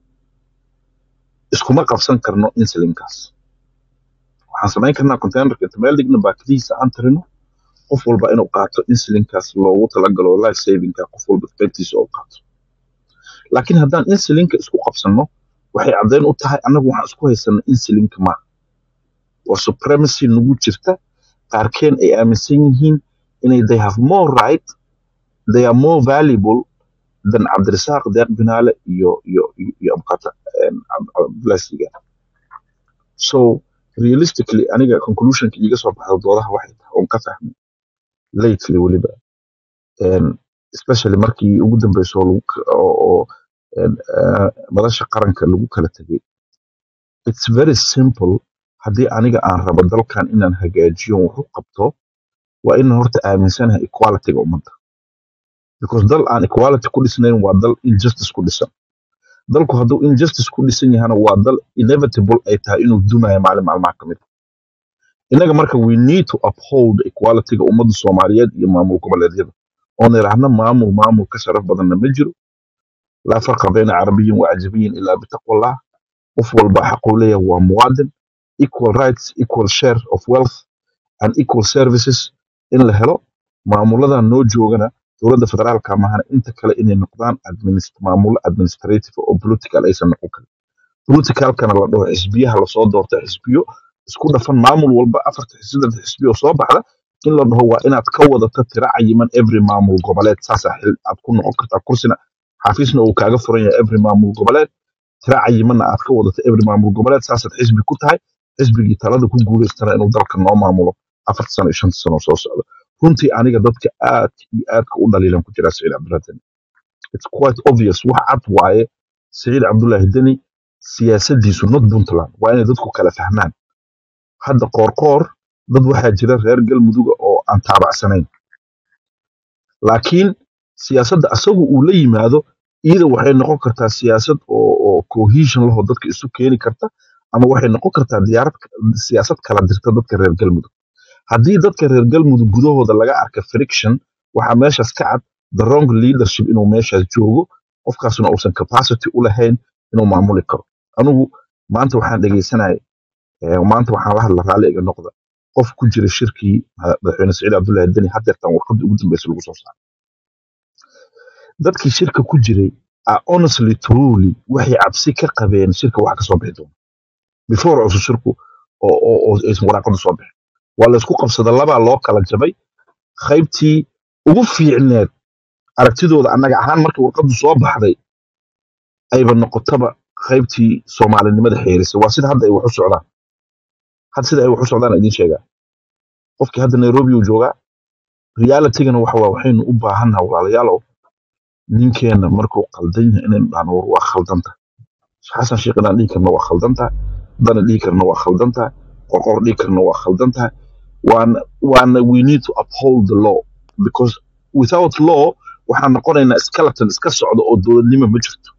iskuma qabsan karno insulinkaas waxaan samayn karnaa containerka inta meel dhigna baakadihiisa aan tirino qof walba inuu qaato insulinkaas loogu talagalo life savingka qof walba qaybtiisa oo qaato laakiin haddaan insulinka isku qabsanno waxay caddayn u tahay annagu waxaan isku haysanno insulinka ma waa supremacy nagu jirta qaarkeen ay aaminsan yihiin inay they have more right they are more valuable than cabdirasaaq deeq binaale iyo iyo iyo iyo abukata blasiga so realistically aniga conclusionka iiga soo baxda doodaha waxay tahay oon ka fahmay lately weliba um, especially markii ugu dambeyso oo lagu ka- oo oo, een, eh, madasha qaranka lagu kala tegay it's very simple haddii aniga aan rabo dalkan inaan hagaajiyo wax u qabto waa inaan horta aaminsanahay equalityga ummadda because dal aan equality ku dhisnayn waa dal injustice ku dhisan dalku hadduu injustice ku dhisan yahana waa dal inevitable ay tahay inuu dumayo maalin maalmaha ka mid innaga marka we need to uphold equalityga ummadda soomaaliyeed iyo maamul goboleedyada oon idhaahna maamul maamul ka sharaf badanna ma jiro laa farqa bayna carabiyin wa cajabiyin ilaa bitaqwallah qof walba xaquu leeyahay waa muwaadin equal rights equal share of wealth and equal services in la helo maamuladan noo joogana dowladda federaalka mahana inta kale inay noqdaan administ- maamulo administrative oo political aysan noqon karin politicalkana la dhaho xisbiyaha lasoo doorta xisbiyo isku dhafan maamul walba afarta xisbida xisbiyo soo baxda in la dhaho waa inaad ka wadato tira cayiman every maamul goboleed saasaa xil aad ku noqon kartaa kursina xafiisna uu kaaga furan yahay every maamul goboleed tira cayimanna aad ka wadato every maamul goboleed saasaad xisbi ku tahay xisbigii talada ku guuleystana inuu dalka noo maamulo afarta sano iyo shanta sano soo socda runtii aniga dadka aad iyo aadka u dhaliilan ku jira saciid cabdullahi deni it's quite obvious wax cad waaye saciid cabdullaahi deni siyaasadiisu not puntland waa inay dadku kala fahmaan hadda qoorqoor dad waxaa jira reer galmuduga oo aan taabacsanayn laakiin siyaasadda asagu uu la yimaado iyada waxay noqon kartaa siyaasad oo, oo cohesion laho dadka isu keeni karta ama waxay noqon kartaa diyaarad siyaasad kala dirta dadka reer galmudug haddii dadka reer galmudug gudahooda laga arka friction waxaa meeshaas ka cad the wrong leadership inuu meeshaas joogo qofkaasna uusan capacity u lahayn inuu maamuli karo anigu maanta waxaan dhegeysanaya eh, maanta waxaan la hadla raalli iga noqda qof ku jira shirkii mada- madaxweyne saciid cabdullaahi deni hadeertan warqadii ugu dambeysay lagu soo saaray dadkii shirka ku jiray are honestly truly waxay cabsi ka qabeen shirka wax kasoo bixi doona before uusan shirku oo oo oo aysan waraaqadu soo bixin waa laysku qabsada labaa loo kala jabay qaybtii ugu fiicneed aragtidooda annaga ahaan markii warqadu soo baxday ayba noqotaba qaybtii soomaalinimada xeerisay waa sida hadda ay wax u socdaan hadda sida ay wax u socdaan aan idiin sheegaa qofkii hadda nairobi uu joogaa realitygana waxa waa waxaynu u baahannaha walaalayaalow ninkeenna markuu qaldan yahay inaynu dhahno war waa khaldanta xasan sheekh inaan dhihi karno waa khaldantahay dana dhihi karno waa khaldantahay qorqor dhihi karno waa khaldantahay waana waana we need to uphold the law because without law waxaan noqonaynaa skeleton iska socda oo dowladnimo ma jirto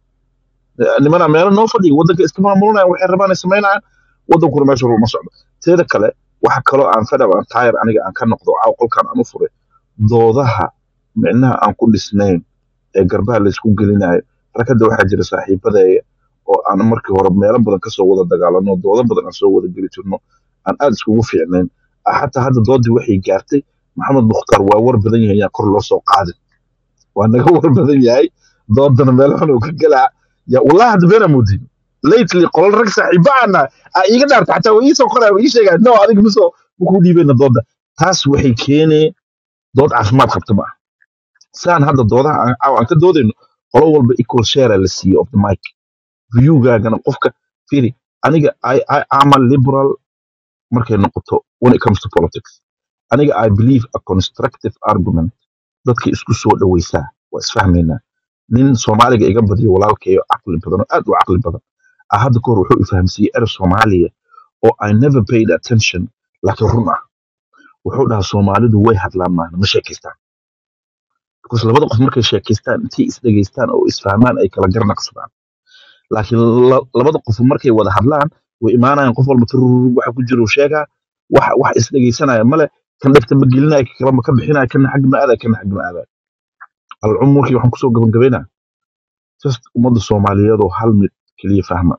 nimana meelo noo fadhiya waddanka iska maamulanaya waxay rabaan ay samaynayaan waddankuna meesha ruma socdo teeda kale waxa kaloo aan fedhab aan taayar aniga aan ka noqdo caaw qolkan aan u furay doodaha micnaha aan ku dhisnayn ee garbaha laysku gelinayo rakada waxaa jira saaxiibadeeya oo aan markii hore meelo badan kasoo wada dagaalano doodo badan aan soo wada geli jirno aan aad iskugu fiicnayn Ah, xataa hadda doodii waxay gaartay maxamed mukhtaar waa war badan yahay yaan kor loo soo qaadin waa naga war badan yahay doodana meel xun uu ka galaa ya wallahi hadda been amoodin lately qolal rag saaxiiba ana aa iiga dhaarta xataa waa iisoo qoraya waa ii sheegaa no adiga misoo makuu dhiibeyna dooda taas waxay keenee dood caafimaad qabta ma aha saan hadda doodaha aan caawa aan ka doodayno qolo walba equal share la siiyo of the mic viewgaagana qofka firi aniga I, I, I'm a liberal markay noqoto when it comes to politics aniga I believe a constructive argument dadka isku soo dhaweysaa waa isfahmaynaa nin soomaaliga iga badiyo walaalkayo caqli badan oo aad u caqli badan ah hadda kahor wuxuu ifahamsiiyey er soomaaliya oo I never paid attention laakiin run ah wuxuu dhahaa soomaalidu way hadlaan maana ma sheekaystaan because labada qof markay sheekaystaan intay isdhegaystaan oo isfahmaan ay kala garnaqsadaan laakiin la- labada qof markay wada hadlaan way imaanayaan qof walba turur waxa ku jira uu sheegaa wax wax isdhegaysanaya male kan dhegta ma gelinaya kan kalama ka bixinaya kana xag ma aadaya kana xag ma aadaya alcumurkii waxaan kusoo gabagabaynaa just ummadda soomaaliyeed oo hal mid keliya fahma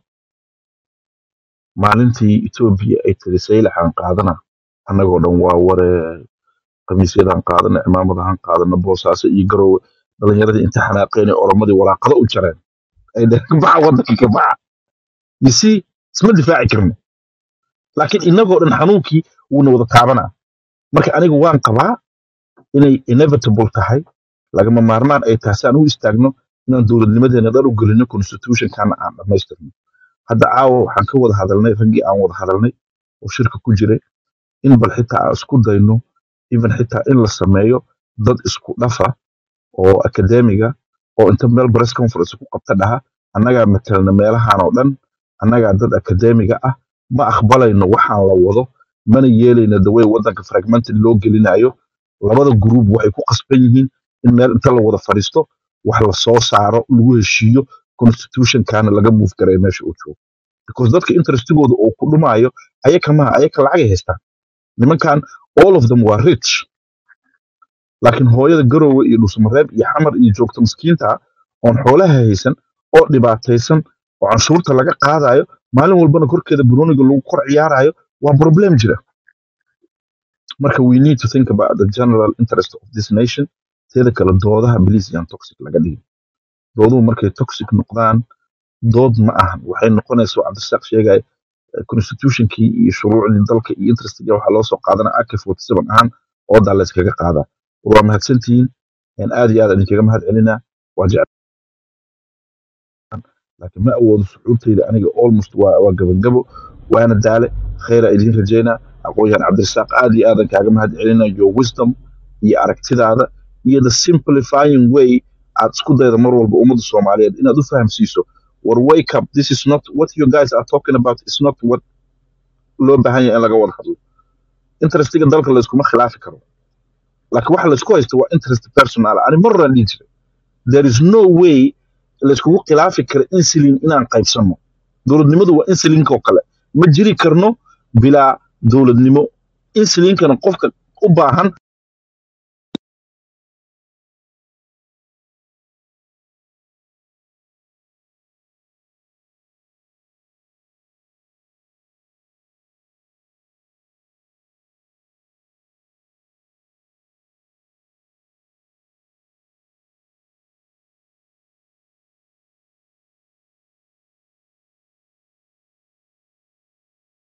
maalintii etoobiya ay tiri saylaxaan qaadana annagoo dhan waa ware khamiisyadan qaadana cimaamadahan qaadana boosaaso iyo garoowe dhalinyaradii inta xanaaqeen ee oromadii waraaqado u jareen ay dheheen ka baxa waddanka ka baxa you see isma difaaci karno laakiin inagoo dhan xanuunkii wuuna wada taabanaa marka aniga waan qabaa inay inevitable tahay lagama maarmaan ay tahay si aan u istaagno inaan dowladnimadeena dhan u gelino constitutionkana aan dhammaystirno hadda caawa waxaan ka wada hadalnay raggii aan wada hadalnay oo shirka ku jiray in bal xitaa aan isku dayno even xitaa in la sameeyo dad isku dhafa oo akademiga oo inta meel press conference ku qabta dhaha annagaa matelna meelahan oo dhan annagaa dad akademiga ah ma aqbalayno waxaan la wado mana yeelayno dawey waddanka fragmented loo gelinayo labada group waxay ku qasban yihiin in meel inta la wada fadhiisto wax la soo saaro lagu heshiiyo constitutionkana laga move garay meesha uu joogo because dadka interestigooda uu ku dhumaayo ayaka maha ayaka lacagay haystaan nimankan all of them waa rich laakiin hooyada garoowe iyo dhusmareeb iyo xamar iyo joogta miskiinta oon xoolaha haysan oo dhibaataysan oo canshuurta laga qaadayo maalin walbana korkeeda burooniga lagu kor ciyaarayo waa problem jira marka we need to think about the general interest of this nation teeda kale doodaha please yaan toxic laga dhigin dooduhu markay toxic noqdaan dood ma ahan waxay noqonaysa oo cabdirasaaq sheegay constitutionkii iyo shuruucdii dalka iyo interestiga waxaa loo soo qaadana ak forty seven ahaan oodaa layskaga qaadaa war waa mahadsantihiin een aad iyo aad idinkaga mahad celinaa waa jecel laakiin ma awoodo suxuurtayda aniga almost waa waa gabagabo waana daale khayra idiin rajaynaa aqoon-yahan cabdirasaaq aad iyo aadan kaaga mahad celinaa your wisdom iyo aragtidaada iyo the simplifying way aad isku dayda mar walba ummadda soomaaliyeed inaad u fahamsiiso war wake up this is not what you guys are talking about is not what loo baahan yahay in laga wada hadlo interestiga dalka layskuma khilaafi karo laakiin waxa laysku haysto waa interest personal ani mar horaan dhihi jiray there is no way layskugu khilaafi karo insulin inaan qaybsanno dowladnimadu waa insulinka oo kale ma jiri karno bilaa dowladnimo insulinkana qofka u baahan